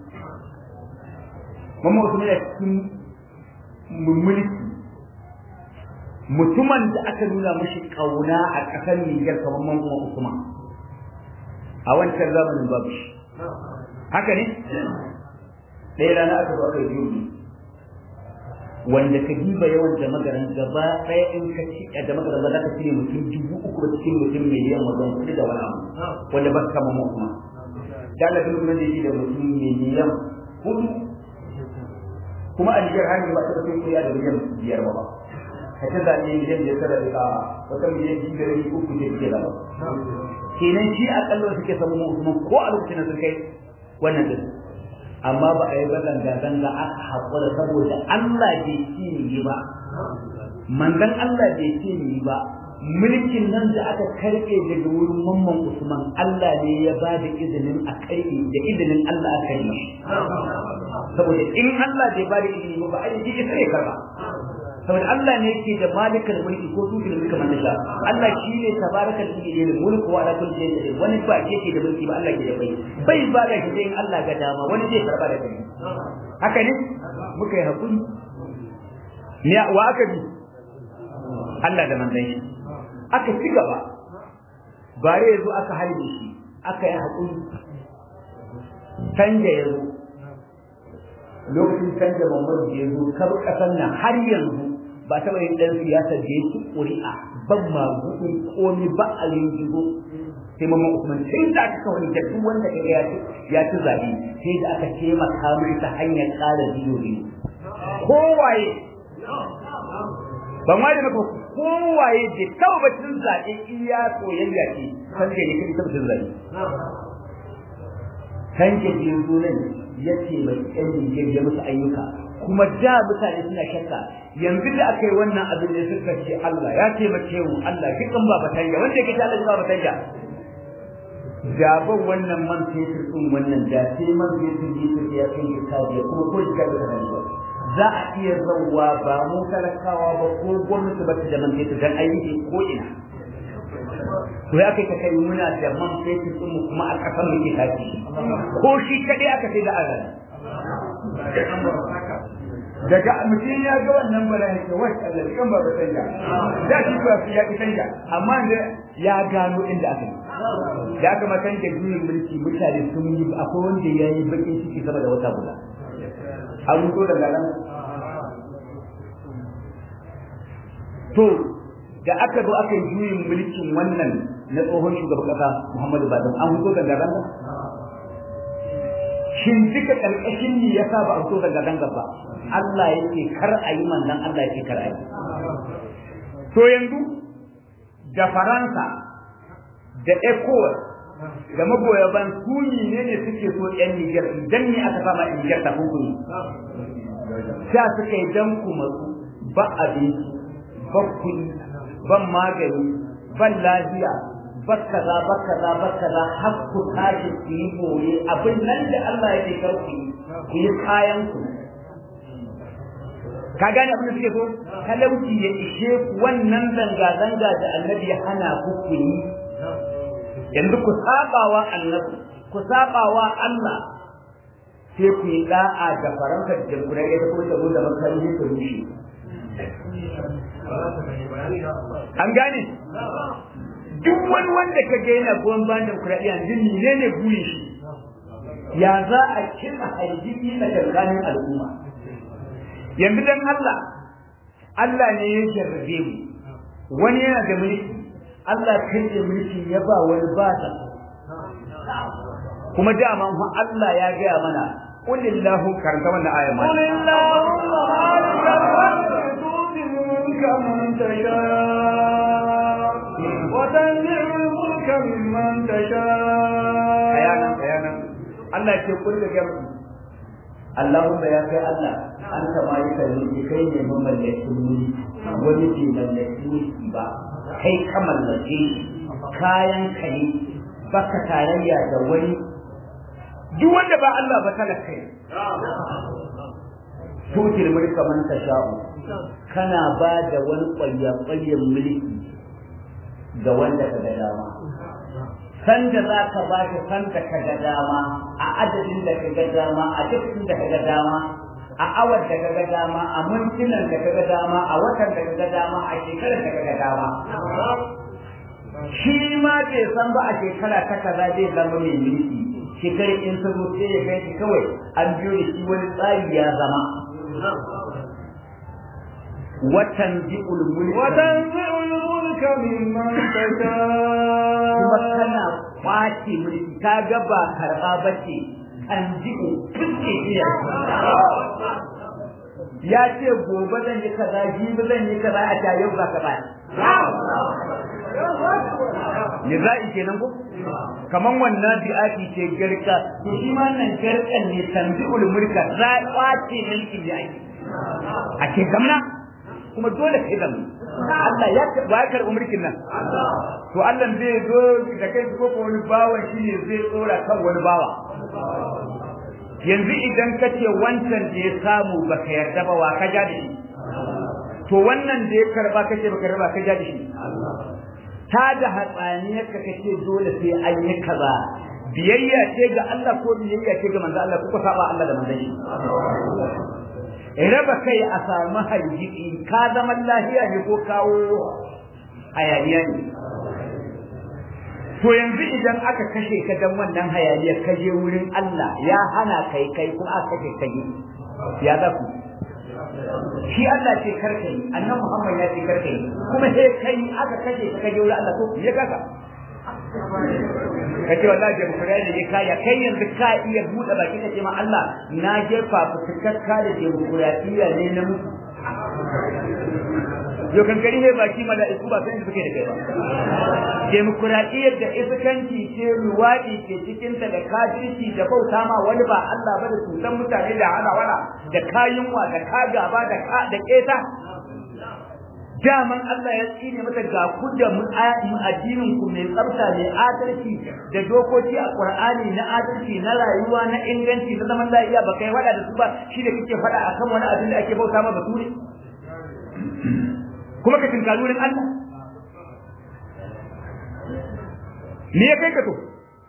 Mamma Usman ya cikin mulki. Mutumin da aka nuna mashi kauna a ƙasar Nijar kamar mamma Usman. A wancan zamanin babu shi. Haka ne? ɗaya rana aka zo aka yi wanda ka diba yawan da magaran gaba ɗaya in ka ci da magaran ba za ka cire mutum dubu uku cikin mutum miliyan wajen kuɗi da wani abu wanda ba su kama mu kuma da Allah duk mutum da yake da mutum miliyan hudu kuma a Nijar hanyar ba ta da kai da miliyan biyar ba ka ta zaɓe miliyan biyar tara da wata miliyan biyu da rabi uku da ke da ba kenan shi akalla suke samu mu ko a lokacin da sun kai wannan din amma ba a yi ba zanga-zanga aka haƙura saboda Allah bai ce ni ba manzon Allah bai ce ni ba mulkin nan da aka karɓe daga wurin mamman Usman Allah ne ya ba da izinin a karɓe da izinin Allah aka yi saboda in Allah bai ba da izini ba ai shi sai karba saboda Allah ne yake da malikal mulki ko tuki mulki man sha Allah shi ne tabarakal mulki ne mulku wa ala kulli shay'in wani ba ke da mulki ba Allah ke da bai bai ba da shi in Allah ga dama wani zai karba da kai haka ne muka yi hakuri ne wa aka bi Allah da manzon shi aka ci gaba bare yazo aka halbe shi aka yi hakuri canja yazo lokacin canja Muhammadu ya zo kar kasan nan har yanzu ba taɓa yin ɗan siyasa da ya ci ƙuri'a ban ma gudu komi ba a yin jigo sai mamman Usman sai da aka kawai da duk wanda kaga ya ci ya ci zaɓe sai da aka taimaka mai ta hanyar ƙara biyo ne kowaye ban ma da maka kowaye da tabbacin zaɓe iya soyayya ce san da ne kai tabbacin zaɓe tanke sunan ya ce mai yan Nijar ya musu ayyuka kuma da mutane suna shakka yanzu da aka yi wannan abin da suka ce Allah ya taimake mu Allah kikan ba batanja wanda yake ce Allah ba batanja da ban wannan man fetur din wannan da sai man fetur ne ya kai ka kaje kuma ko da ka ba za a iya zauwa ba mu talakawa ba ko gwamnati ba ta da man fetur dan ayyuki ko ina to ya kai ka kai muna da man fetur din mu kuma a kasan mu ke tafi ko shi kadai aka sai da azan daga mutum ya ga wannan bala ya ce wai Allah kan ba ba canja da shi ba su ya ki canja amma da ya gano inda aka yi da aka matan da juyin mulki mutane sun yi akwai wanda ya yi bakin ciki sama da wata guda an ruto daga nan to da aka zo aka yi juyin mulkin wannan na tsohon shugaban kasa Muhammadu Badam an fito daga ranga shin duka karkashin ne yasa ba a fito daga ranga ba Allah yake kar a yi manzon Allah yake kar a yi to yanzu da Faransa da ECOWAS da magoya ban su ne ne suke so yan Niger idan ne aka fama Niger ta hukumi sha suka yi dan kuma ba abinci ba kuɗi ban magani ban lafiya bakkaza bakkaza bakkaza har ku tashi ku yi boye abin nan da Allah yake karku ku yi kayan ku ka gane abin da suke so talauci ya ishe ku wannan zanga zanga da annabi ya hana ku ku yi yanzu ku sabawa annabi ku sabawa Allah sai ku yi da'a da faranka da jamhuriyar ita kuma ta zo da makarni ta rushe an gane duk wani wanda ka ga yana goyon bayan demokuraɗiyya yanzu ne ne burin shi ya za a kira hargitsi na tsakanin al'umma yanzu dan Allah Allah ne ya jarrabe mu wani yana da mulki Allah kai da mulki ya ba wani ba ta kuma dama Allah ya gaya mana قل الله كرنت وانا آية قل اللهم مالك الملك تؤتي الملك من تشاء وتنزع الملك ممن تشاء أيانا أيانا الله يقول لك يا اللهم يا كي الله أنت مالك الملك كي مملك الملك ولدي ملك الملك با kai ka mallake kayan ka ne baka tarayya da wani duk wanda ba Allah ba talaka kai tutil mulka man tasha'u kana ba da wani ƙwayya ƙwayyan mulki ga wanda ka ga dama san da za ka ba shi san da ka ga dama a adadin da ka ga dama a dukkan da ka ga dama a awar da ka ga dama a mintunan da ka ga dama a watan da ka ga dama a shekarar da ka ga dama shi ma bai san ba a shekara ta kaza zai zama mai mulki shekarar in ta zo sai ya kai shi kawai an biyo da shi wani tsari ya zama watan ji'ul mulki وتنزع الملك ممن تشاء kuma kana kwace mulki ka ga ba karɓa ba ce an ji'u fuske iya ya ce gobe zan yi kaza jibi zan yi kaza a ta yau ba ka ba ne za'i kenan ko kaman wannan bi'ati ce garka to shi ma nan garkan ne tanzi'ul mulka za kwace mulkin da ake a ce gamna kuma dole kai gamna Allah ya ba ya karɓi mulkin nan to Allah zai zo da kai ko ko wani bawan shi ne zai tsora kan wani bawa yanzu idan ka ce wancan da ya samu baka yarda ba wa ka ja da shi to wannan da ya karba kace baka yarda ka ja da shi ta da hatsaniyar ka kace dole sai an yi kaza biyayya ce ga Allah ko biyayya ce ga manzo Allah kuka saba Allah da manzon shi raba kai a samu hargitsi ka zama lafiya ne ko kawo hayaniya ne to yanzu idan aka kashe ka dan wannan hayaniyar ka je wurin Allah ya hana kai kai kuma aka kashe kai ya za ku shi Allah ce karkai annan Muhammad ya ce karkai kuma sai kai aka kashe ka kaje wurin Allah to ya kaka kace wallahi da kura da ya kaya kai yanzu ka iya bude baki ka ce ma Allah na jefa fitakka da demokradiyya ne na mutu yau kankari ne baki mala'iku ba san suke da kai ba demokuraɗiyyar da iskanci ce luwaɗi ke cikinta da kafirci da bauta ma wani ba Allah ba da cutan mutane da hana wala da kayunwa da ka gaba da ka da keta daman Allah ya tsine mata ga ku da addinin ku mai tsafta mai adalci da dokoki a Qur'ani na adalci na rayuwa na inganci na zaman lafiya ba kai fada da su ba shi da kike fada akan wani abin da ake bauta ma bature kuma ka tinkali wurin Allah me ya kai ka to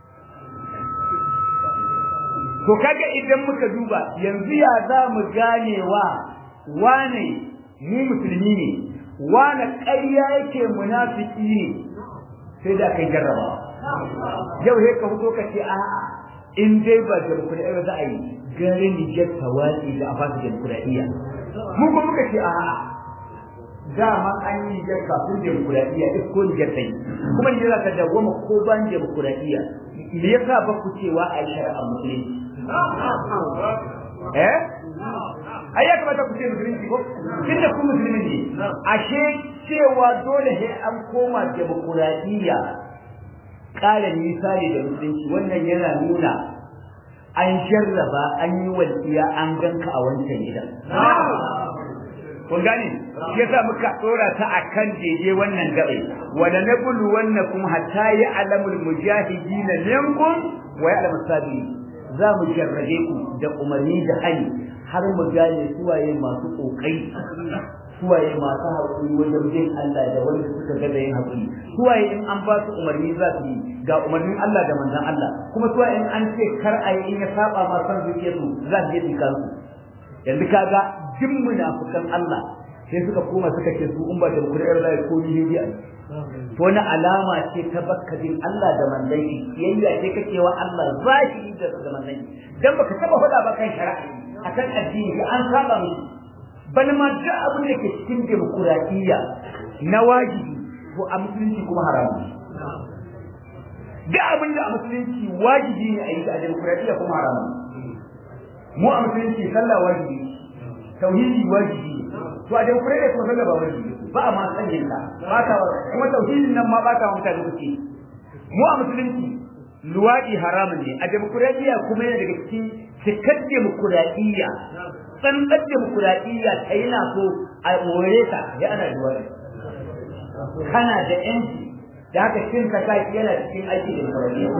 to kaga idan muka duba yanzu ya za mu ganewa wane mu musulmi ne wane ƙarya yake munafiki ne sai da kai jarraba yau sai ka fito ka ce a'a in dai ba demokuraɗiyya za a yi gare Nijar tawali da a fasa demokuraɗiyya mu kuma muka ce a'a dama an yi Nijar kafin demokuraɗiyya isko Nijar ta yi kuma Nijar ta dawwama ko ban demokuraɗiyya me yasa ba ku cewa a yi shari'a musulunci eh ai ya kamata ku ce musulunci ko tunda ku musulmi ne ashe cewa dole sai an koma demokuraɗiyya ƙara nisa ne da musulunci wannan yana nuna an jarraba an yi walƙiya an ganka a wancan gidan kun gane shi yasa muka dora ta akan jeje wannan gabe wala nabulu wannakum hatta ya'lamul mujahidin minkum wa ya'lamu sabirin za mu jarrabe ku da umarni da hali har mu gane suwaye masu kokari suwaye masu haƙuri wajen bin Allah da wanda suka ga da yin haƙuri suwaye in an ba su umarni za su yi ga umarnin Allah da manzon Allah kuma suwaye in an ce kar a yi in ya saba ma san zuciya su za su je su kansu yanzu kaga duk munafukan Allah sai suka koma suka ce su in ba da Qur'ani Allah ko ni ne to wani alama ce ta bakkadin Allah da manzon shi yayya ce kake wa Allah zahiri da da manzon shi dan baka taba faɗa ba kan shari'a akan addini an saba miki bal ma duk abin da ke cikin demokuraɗiyya na wajibi to a musulunci kuma haramu duk abin da a musulunci wajibi ne a yi a demokuraɗiyya kuma haramu mu a musulunci sallah wajibi tauhidi wajibi to a demokuraɗiyya kuma sallah ba wajibi ba a ma sanin ta ba ka kuma tauhidin nan ma ba ka mutane kuke mu a musulunci luwaɗi haramun ne a demokuraɗiyya kuma yana daga cikin cikar demokuraɗiyya tsantsar demokuraɗiyya ta yi na so a more ta ya ana luwaɗi kana da yanci da haka cin ka kaki yana cikin aiki demokuraɗiyya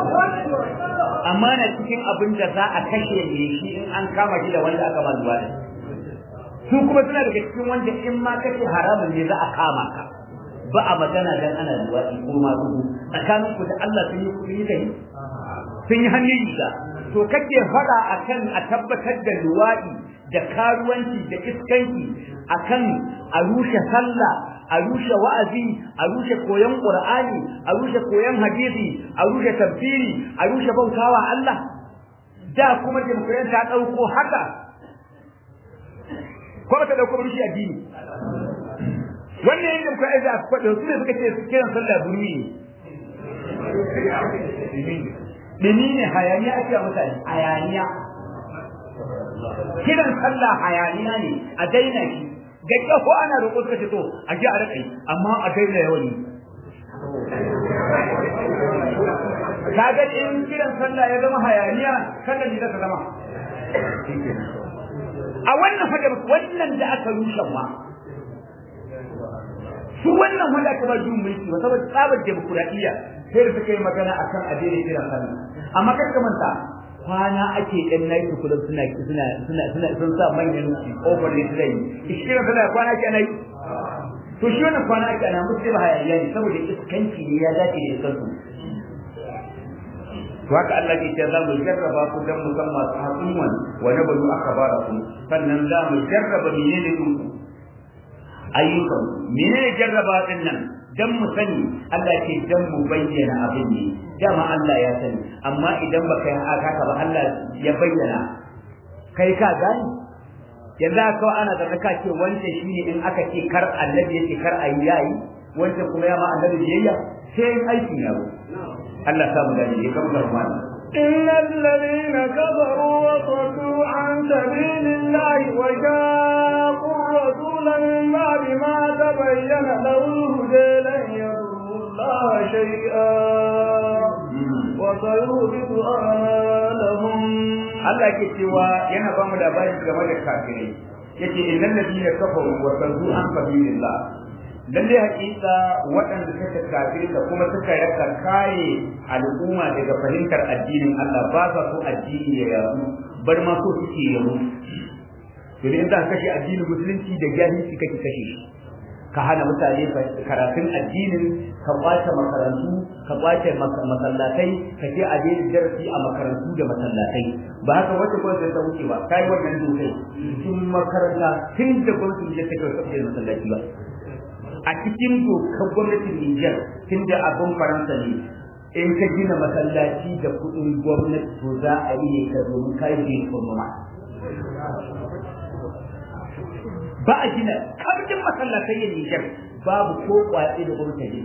amma na cikin abin da za a kashe ne shi in an kama shi da wanda aka ma luwaɗi su kuma suna daga cikin wanda in ma kashe haramun ne za a kama ka ba a magana dan ana luwaɗi ko ma dubu tsakanin ku da Allah sun yi kuɗi da sun yi hannun riga to kake faɗa akan a tabbatar da luwaɗi da karuwanci da iskanci akan a rushe sallah a rushe wa'azi a rushe koyon qur'ani a rushe koyon hadisi a rushe tafsiri a rushe bautawa Allah da kuma demokradiyya ta ɗauko haka ko ba ta ɗauko rushe addini wannan yadda muka aiza a faɗa su ne suka ce kiran sallah burmi ne dini ne hayaniya ake a mutane hayaniya kiran sallah hayaniya ne a daina shi ga ko ana roƙo suka ce to a ji a raƙai amma a daina yawan yi kaga in kiran sallah ya zama hayaniya kada ni ta zama a wannan fada wannan da aka rushe ma su wannan wanda aka ba juyin mulki ba saboda tsabar demokuraɗiyya sai da suka yi magana akan addinin kiran sallah amma kar ka manta kwana ake ɗan nayi kullum suna suna suna suna sun sa manyan kofar da zai yi kiran sallah kwana ake ana yi to shi wannan kwana ake ana musu ba hayaniya ne saboda iskanci ne ya dace da iskansu to haka Allah ke ce za mu jarraba ku dan mu san masu hakuman wa nablu akhbarakum sannan za mu jarraba menene ku ayyukan menene jarraba din nan dan mu sani Allah ce dan mu bayyana abin ne dama Allah ya sani amma idan baka yi haka ba Allah ya bayyana kai ka gani yanzu aka ana da ka ce wanda shine in aka ce kar annabi yake kar ayi yayi wanda kuma ya ma annabi biyayya sai aiki ya zo Allah samu gani ya kama karmani إن الذين كفروا وصدوا عن سبيل الله وشاقوا رسولا من بعد ما تبين له الهدى لن يضر الله شيئا وسيهبط أعمالهم Allah ke cewa yana ba mu labari game da kafirai yace innal ladina kafaru wa saddu an sabilillah lalle hakika waɗanda suka kafirta kuma suka raka kaye al'umma daga fahimtar addinin Allah ba sa so addini ya yaru bar ma so suke yaru to in za ka kashe addinin musulunci da jahilci kake kashe shi ka hana mutane karatun addinin ka kwace makarantu ka kwace masallatai ka je a daina darasi a makarantu da masallatai ba haka wata gwamnati ta wuce ba kai wannan dokai cikin makaranta tun da gwamnati ya take wata da masallaci ba a cikin dokar gwamnatin Niger tun da abin Faransa ne in ka gina masallaci da kuɗin gwamnati to za a yi ne ka domin kai je kuma ba a gina kamjin masallatai yin Nijar babu ko kwaɗe da gwamnati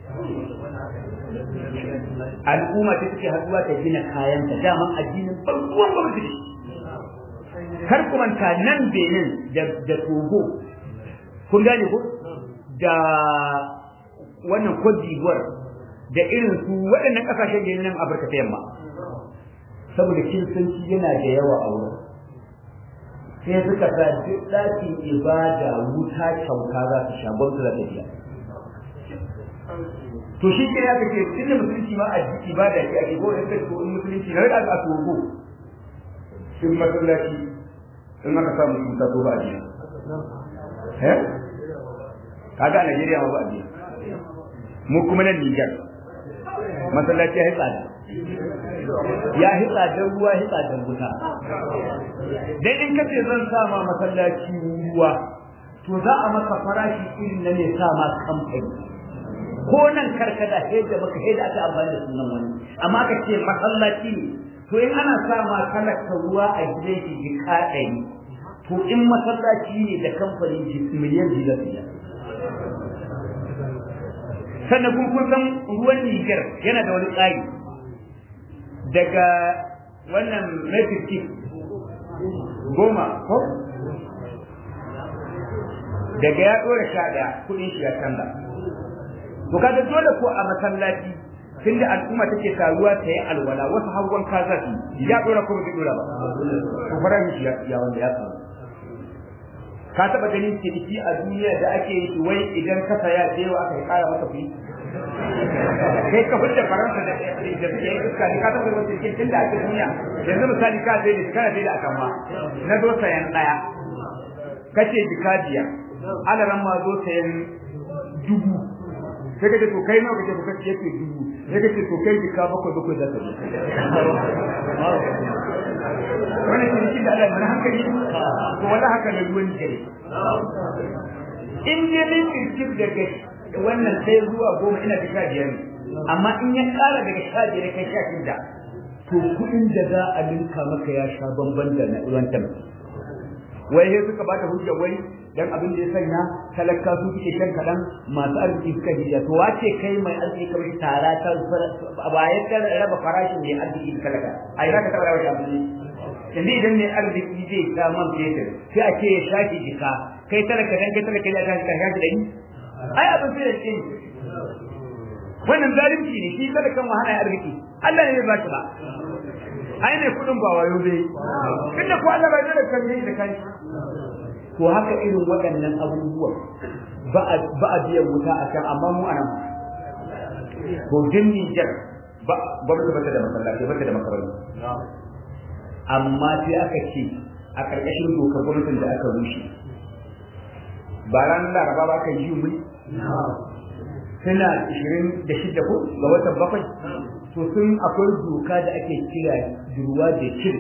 al'umma ta take haduwa ta gina kayan ta daman addinin farkon gwamnati kar ku manta nan Benin da da Togo kun gane ko da wannan Cote d'Ivoire da irin su waɗannan ƙasashen da nan Afirka ta yamma saboda kiristanci yana da yawa a wurin sai suka sa duk ɗakin ibada wuta kyauta za su sha gwamnati za ta biya to shi ke ya kace tun da musulunci ma a ibada ce ake ko in ko in musulunci na da a togo sun masallaci in aka samu sun ta ba a biya eh kaga a Najeriya ma ba a biya mu kuma nan Niger masallaci ya tsada ya hitsa dan ruwa hitsa dan wuta dan in kace zan sa ma masallaci ruwa to za a maka farashi irin na ne sa ma kamfani ko nan karkada sai da baka sai da aka amfani da sunan wani amma ka ce masallaci ne to in ana sa ma talaka ruwa a gidan shi jika ɗari to in masallaci ne da kamfanin miliyan biyar biyar sannan kun kun san ruwan Niger yana da wani tsari daga wannan metric goma ko daga ya dora sha daya kudin shi ya canza to kaga dole ko a masallaci tunda al'umma take taruwa ta yi alwala wasu hawan kaza su ya dora ko bai dora ba to fara shi ya wanda ya samu ka taba ganin ciniki a duniya da ake yi wai idan ka saya da yawa aka yi kara maka fi kai ka fita faransa da da suke yi iska ne ka taba ganin cikin tun da ake duniya yanzu misali ka zai da kana zai da akan ma na zo sayan daya kace jika biyar alaran ma zo sayan dubu sai kace to kai nawa kace to kace yake dubu sai kace to kai jika bakwai bakwai za ka zo wannan ciniki da Allah mana hankali to wala haka ne ruwan jere in je min kirkif daga wannan sai zuwa goma ina da sha biyar ne amma in ya kara daga sha biyar kai sha shida to kuɗin da za a linka maka ya sha bamban da na ruwan tabbata wai sai suka bata hujja wai dan abin da ya sanya talaka su suke shan kadan masu arziki suka hiya to wace kai mai arziki kamar tara ta ba ya ta raba farashin mai arziki talaka ai za ka taba rawa abin yanzu idan mai arziki zai ta man fetur sai a ce ya shaki jika kai talaka dan kai talaka ya shaki kan shaki dani ai abin sai da shi wannan zalunci ne shi talakan wahala ya arziki Allah ne ya ba shi ba ai ne kudin ba wayo bai inda ko Allah bai da kan da kai to haka irin waɗannan abubuwa ba a ba a biyan wuta a kan amma mu anan to din Niger ba gwamnati ba ta da masallaci ba ta da makarantu amma sai aka ce a ƙarƙashin dokar gwamnatin da aka rushe ba ranar laraba ba ka yi mu suna 26 ko ga watan bakwai to sun akwai doka da ake kira durwa da shirk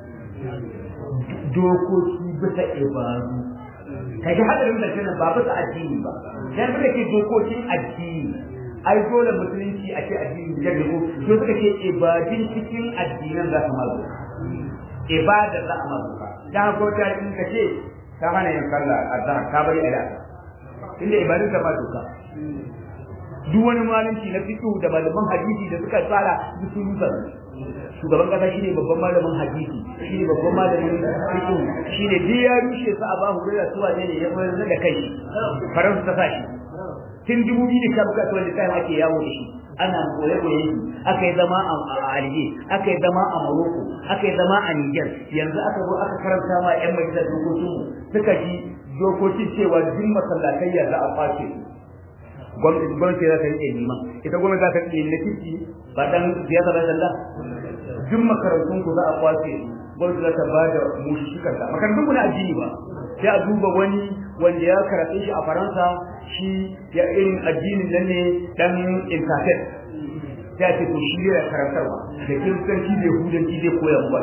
dokoki bisa ibadu ka ji hadarin da kenan ba bisa addini ba dan suka ce dokokin addini ai dole musulunci a ce addini da ne ko to suka ce ibadin cikin addinan za su mazo ibada za a mazo da ko ta in ka ce ta hana yin sallah azhar ka bari ala inda ibadin ka ba doka duk wani malamci na fiqh da malaman hadisi da suka tsara duk sun rusa shugaban kasa shine babban malamin hadisi shine babban malamin fiqh shine duk ya rushe su a ba hu da suwa ne ya bayar da kai faransa ta sashi tun dubu biyu da sha bakwai wanda kai ake yawo da shi ana koye koye shi aka yi zama a Alger aka yi zama a Morocco aka yi zama a Niger yanzu aka zo aka karanta ma yan majalisar dokokin suka ji dokokin cewa duk masallatai ya za a kwace gwamnati gwamnati za ta rike liman ita gwamnati za ta rike na kirki ba dan siyasa ba dalla duk makarantun ku za a kwace gwamnati za ta ba da mushikan ta makarantun ku na addini ba sai a duba wani wanda ya karatu shi a Faransa shi ya irin addinin nan ne dan internet sai a ce to shi ya karantarwa da kiristanci da yahudanci zai koya mu ba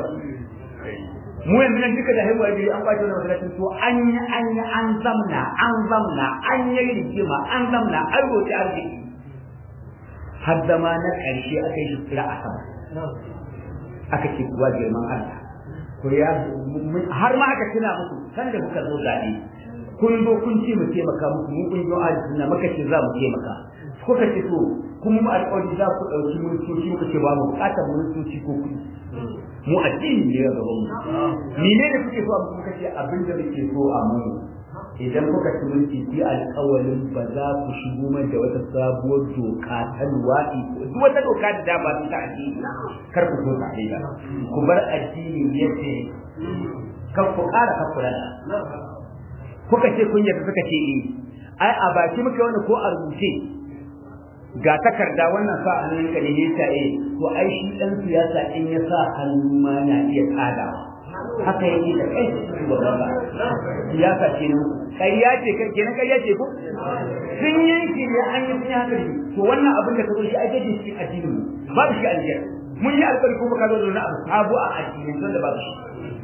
mu yanzu nan duka da haihuwa gari an kwace wannan masallacin to an yi an yi an zamna an zamna an yi rigima an zamna an roƙi arziki har zama na ƙarshe aka yi shukura a sama aka ce kuwa girman Allah ko ya har ma aka tuna musu san da muka zo zaɓe kun zo kun ce mu taimaka muku mu kun zo arziki na maka ce za mu taimaka kuka ce to kuma mu alƙawari za ku ɗauki ministoci muka ce ba mu buƙatar ministoci ko kuɗi mu addini ne ga gaban mu ni ne da kuke so a muku kace abin da muke so a mu idan kuka ci mulki ku alƙawarin ba za ku shigo mai da wata sabuwar doka ta luwaɗi duk wata doka da dama su ta addini kar ku so ta aida ku bar addini yadda kar ku ƙara kar ku rada kuka ce kun yarda suka ce eh ai a baki muka wani ko a rubuce ga takarda wannan sa hannun ka ne ne ta eh to ai shi dan siyasa in ya sa hannu ma na iya tsada haka yake da kai shugaban ba siyasa ce ne ƙarya ce kai kenan ƙarya ce ko sun yanke ne an yi sun haka ne to wannan abin da ka zo shi ai gaje shi addinin mu babu shi aljiyar mun yi alƙawari kuma ka zo da wani abu sabo a addinin don da babu shi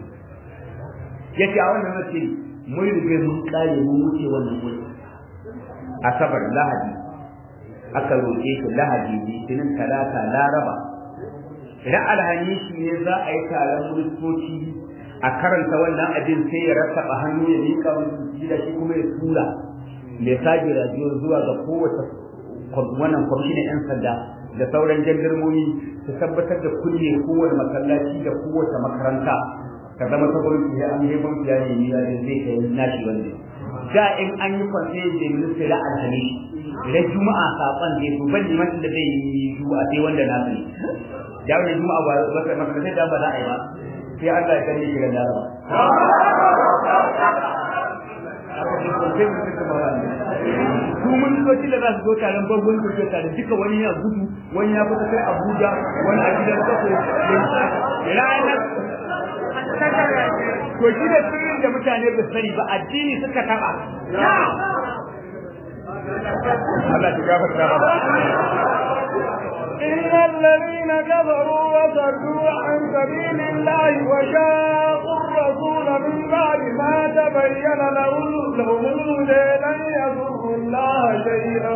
yace a wannan mace mun rige mun kare mun wuce wannan wuri asabar lahadi aka roƙe shi lahadi litinin talata laraba idan alhamishi ne za a yi taron ministoci a karanta wannan abin sai ya rattaba hannu ya miƙa musu gida shi kuma ya tura mai sage rajiyo zuwa ga kowace wannan kwamishinan 'yan sanda da sauran jandarmomi su tabbatar da kulle kowane masallaci da kowace makaranta ka zama ta gwamnati ya an yi gwamnati ya nemi ya zai kai nashi wanda da in an yi kwanse da ministry da alhamishi idan juma'a saƙon da su ban liman da zai yi juma'a sai wanda na sani da wannan juma'a ba ba ba sai da ba za a yi ba sai Allah ya kare shi ga laraba su mun soci da za su zo taron babban kurkuku tare duka wani ya gudu wani ya fita kai Abuja wani a gidan kaso ranar to shi da sirrin da mutane ba sani ba addini suka taba Allah ta gafarta ba إن الذين كفروا وصدوا عن سبيل الله وشاقوا الرسول من بعد ما تبين لهم لهم الهدى لن يضروا الله شيئا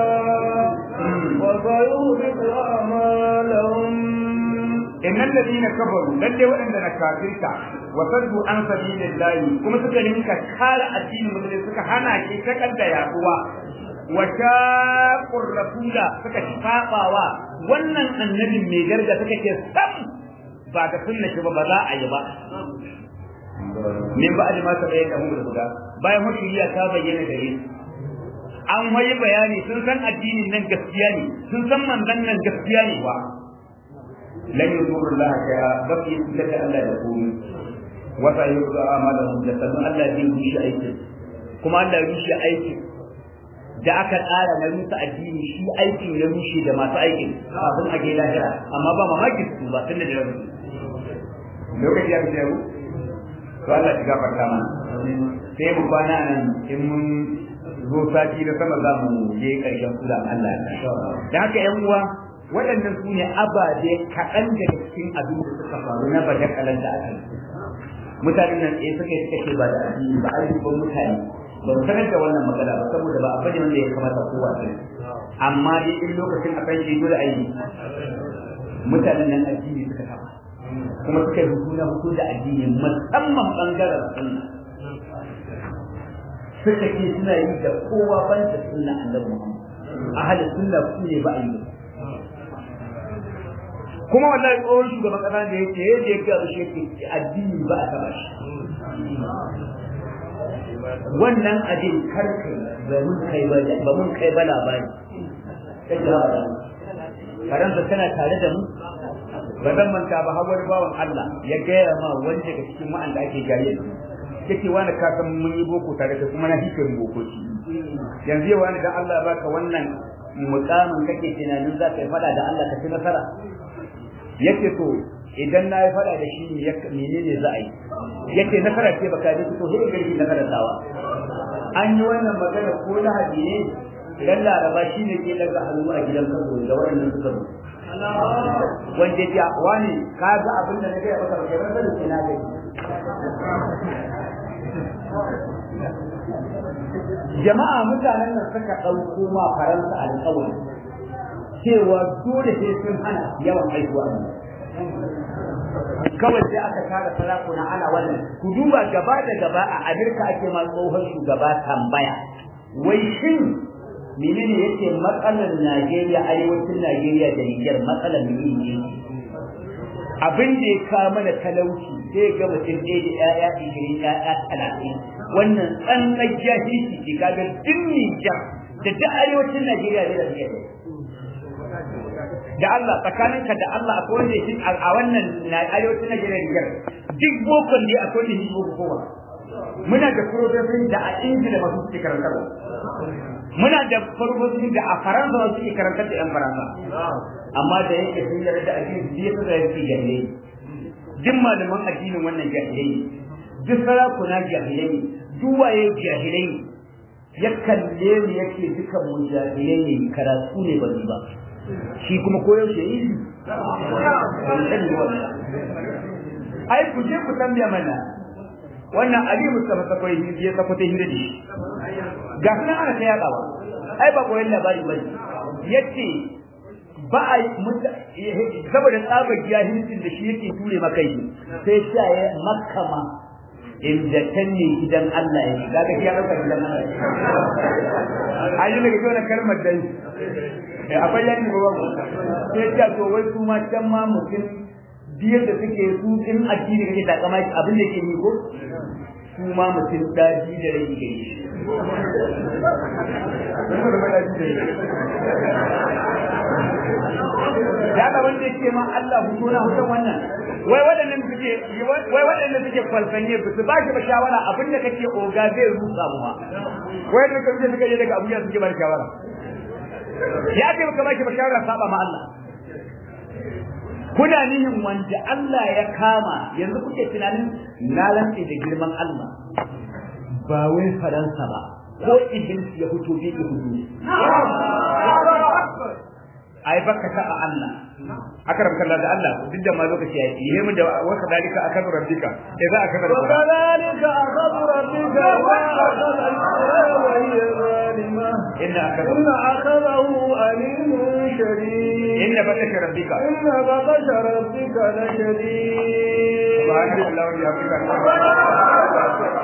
وسيهلك أعمالهم إن الذين كفروا للي وإن نكافرك وصدوا عن سبيل الله كما سكرمك كار الدين مثل سكا هنا كي تكال يقوى وشاقوا الرسول سكا شفاقوا wannan annabin mai garga suka ce sam ba da sunna shi ba ba za a yi ba min ba da masa bayan da guda bayan hukuriya ta bayyana gare su an wayi bayani sun san addinin nan gaskiya ne sun san manzon nan gaskiya ne ba lan yuzuru Allah shay'a ba fi yusallata Allah da komai wa sa yuzu amalahum da sanan Allah zai rushe aikin kuma Allah ya rushe aikin da aka tsara na rusa addini shi aikin ya rushe da masu aikin kafin a je lahira amma ba mamaki su ba tunda da rabu lokaci ya fice ku to Allah ya gafarta mana sai mu kwana nan in mun zo sati da sama za mu je karshen kula Allah da haka yan uwa waɗannan su ne ababe kaɗan daga cikin abin da suka faru na bada kalan da aka yi mutanen nan tsaye suka yi suka ce ba da addini ba ayyukan mutane ba mu sanar da wannan magana ba saboda ba abin wanda ya kamata kowa ce amma dai in lokacin a kan shi dole ayi mutanen nan addini suka taɓa kuma suka yi hutu na hutu da addini musamman bangaren sunna suka ce suna yi da kowa ban da sunna annabi Muhammad ahalin sunna su ne ba a yi kuma wallahi tsohon shugaban kasa da yake yadda ya gaba shi yake addini ba a taba shi wannan abin karka ba mun kai ba ba mun kai ba labari sai da ba faransa tana tare da mu ba zan manta ba hawar bawan Allah ya gaya ma wani daga cikin ma'an da ake jaye yake wani ka san mun yi boko tare da kuma na hikin boko shi yanzu yau wani da Allah baka wannan mukamin kake tunanin za ka yi fada da Allah ka ci nasara yake to idan na yi fada da shi menene za a yi yake nasara ce baka ji to sai garbi nasara tawa an yi wannan magana ko lahadi ne dan laraba shi ne ke daga hannu a gidan kaso da wannan suka zo wanda ya wani ka ga abin da na gaya maka baka rasa da na gani jama'a mutanen nan suka ɗauko ma faransa alƙawari cewa dole sai sun hana yawan haihuwa kawai sai aka tara sarakuna ana wannan ku duba gaba da gaba a Amerika ake ma tsohon shugaba tambaya wai shin menene yake matsalar Najeriya arewacin Najeriya da Niger matsalar menene abin da ya kawo mana talauci sai ga mutum ɗaya da ƴaƴa ishirin ƴaƴa talatin wannan tsantsar jahilci ce kaga duk Niger da duk arewacin Najeriya ne da suke da Allah tsakaninka da Allah akwai wanda yake a wannan arewacin Najeriya Niger duk bokon ne akwai wanda yake boko kowa muna da profesorin da a Ingila masu suke karantarwa muna da farfasoshin da a Faransa masu suke karantar da 'yan Faransa amma da yake sun yarda da addini zai fi zai fi jahilai duk malaman addinin wannan jahilai duk sarakuna jahilai duk waye jahilai ya kalle mu yake dukan mu jahilai ne karatu ne ba ba shi kuma koyaushe yi ai ku je ku tambaya mana wannan ali mustafa sakwai ya sako ta hira da shi ga kuma ana ta yadawa ai ba koyon labari ba yace ba a saboda tsabar jahilcin da shi yake ture maka yi sai sa ya makama inda can ne gidan Allah ya shiga ga ya dauka gidan Allah ai ne ga wannan kalmar dai akwai yanni ba babu sai ya to wai su ma can ma mutum biyar da suke su in addini kake takama abin da ke yi ko su ma mutum daji da rai ke yi ya ga wanda yake ma Allah hutu na hutun wannan wai waɗannan suke wai waɗannan suke kwalfanye ba su ba shi ba shawara abin da kake oga zai rusa mu ma wai da kaje suka je daga Abuja suke ba shawara ya ce baka ba shi ba shawara saba ma Allah kuna nihin wanda Allah ya kama yanzu kuke tunanin na lantse da girman Allah ba wai Faransa ba ko Iblis ya fito bi hudu ai baka ta Allah akram kallah da Allah duk da ma lokaci yayi yi mu da wa kadalika akadu rabbika idza akadu wa kadalika akadu rabbika wa akadu wa hiya zalima inna akadu inna akadahu alimun shadid inna batasha rabbika inna batasha rabbika la shadid subhanallahi wa bihamdihi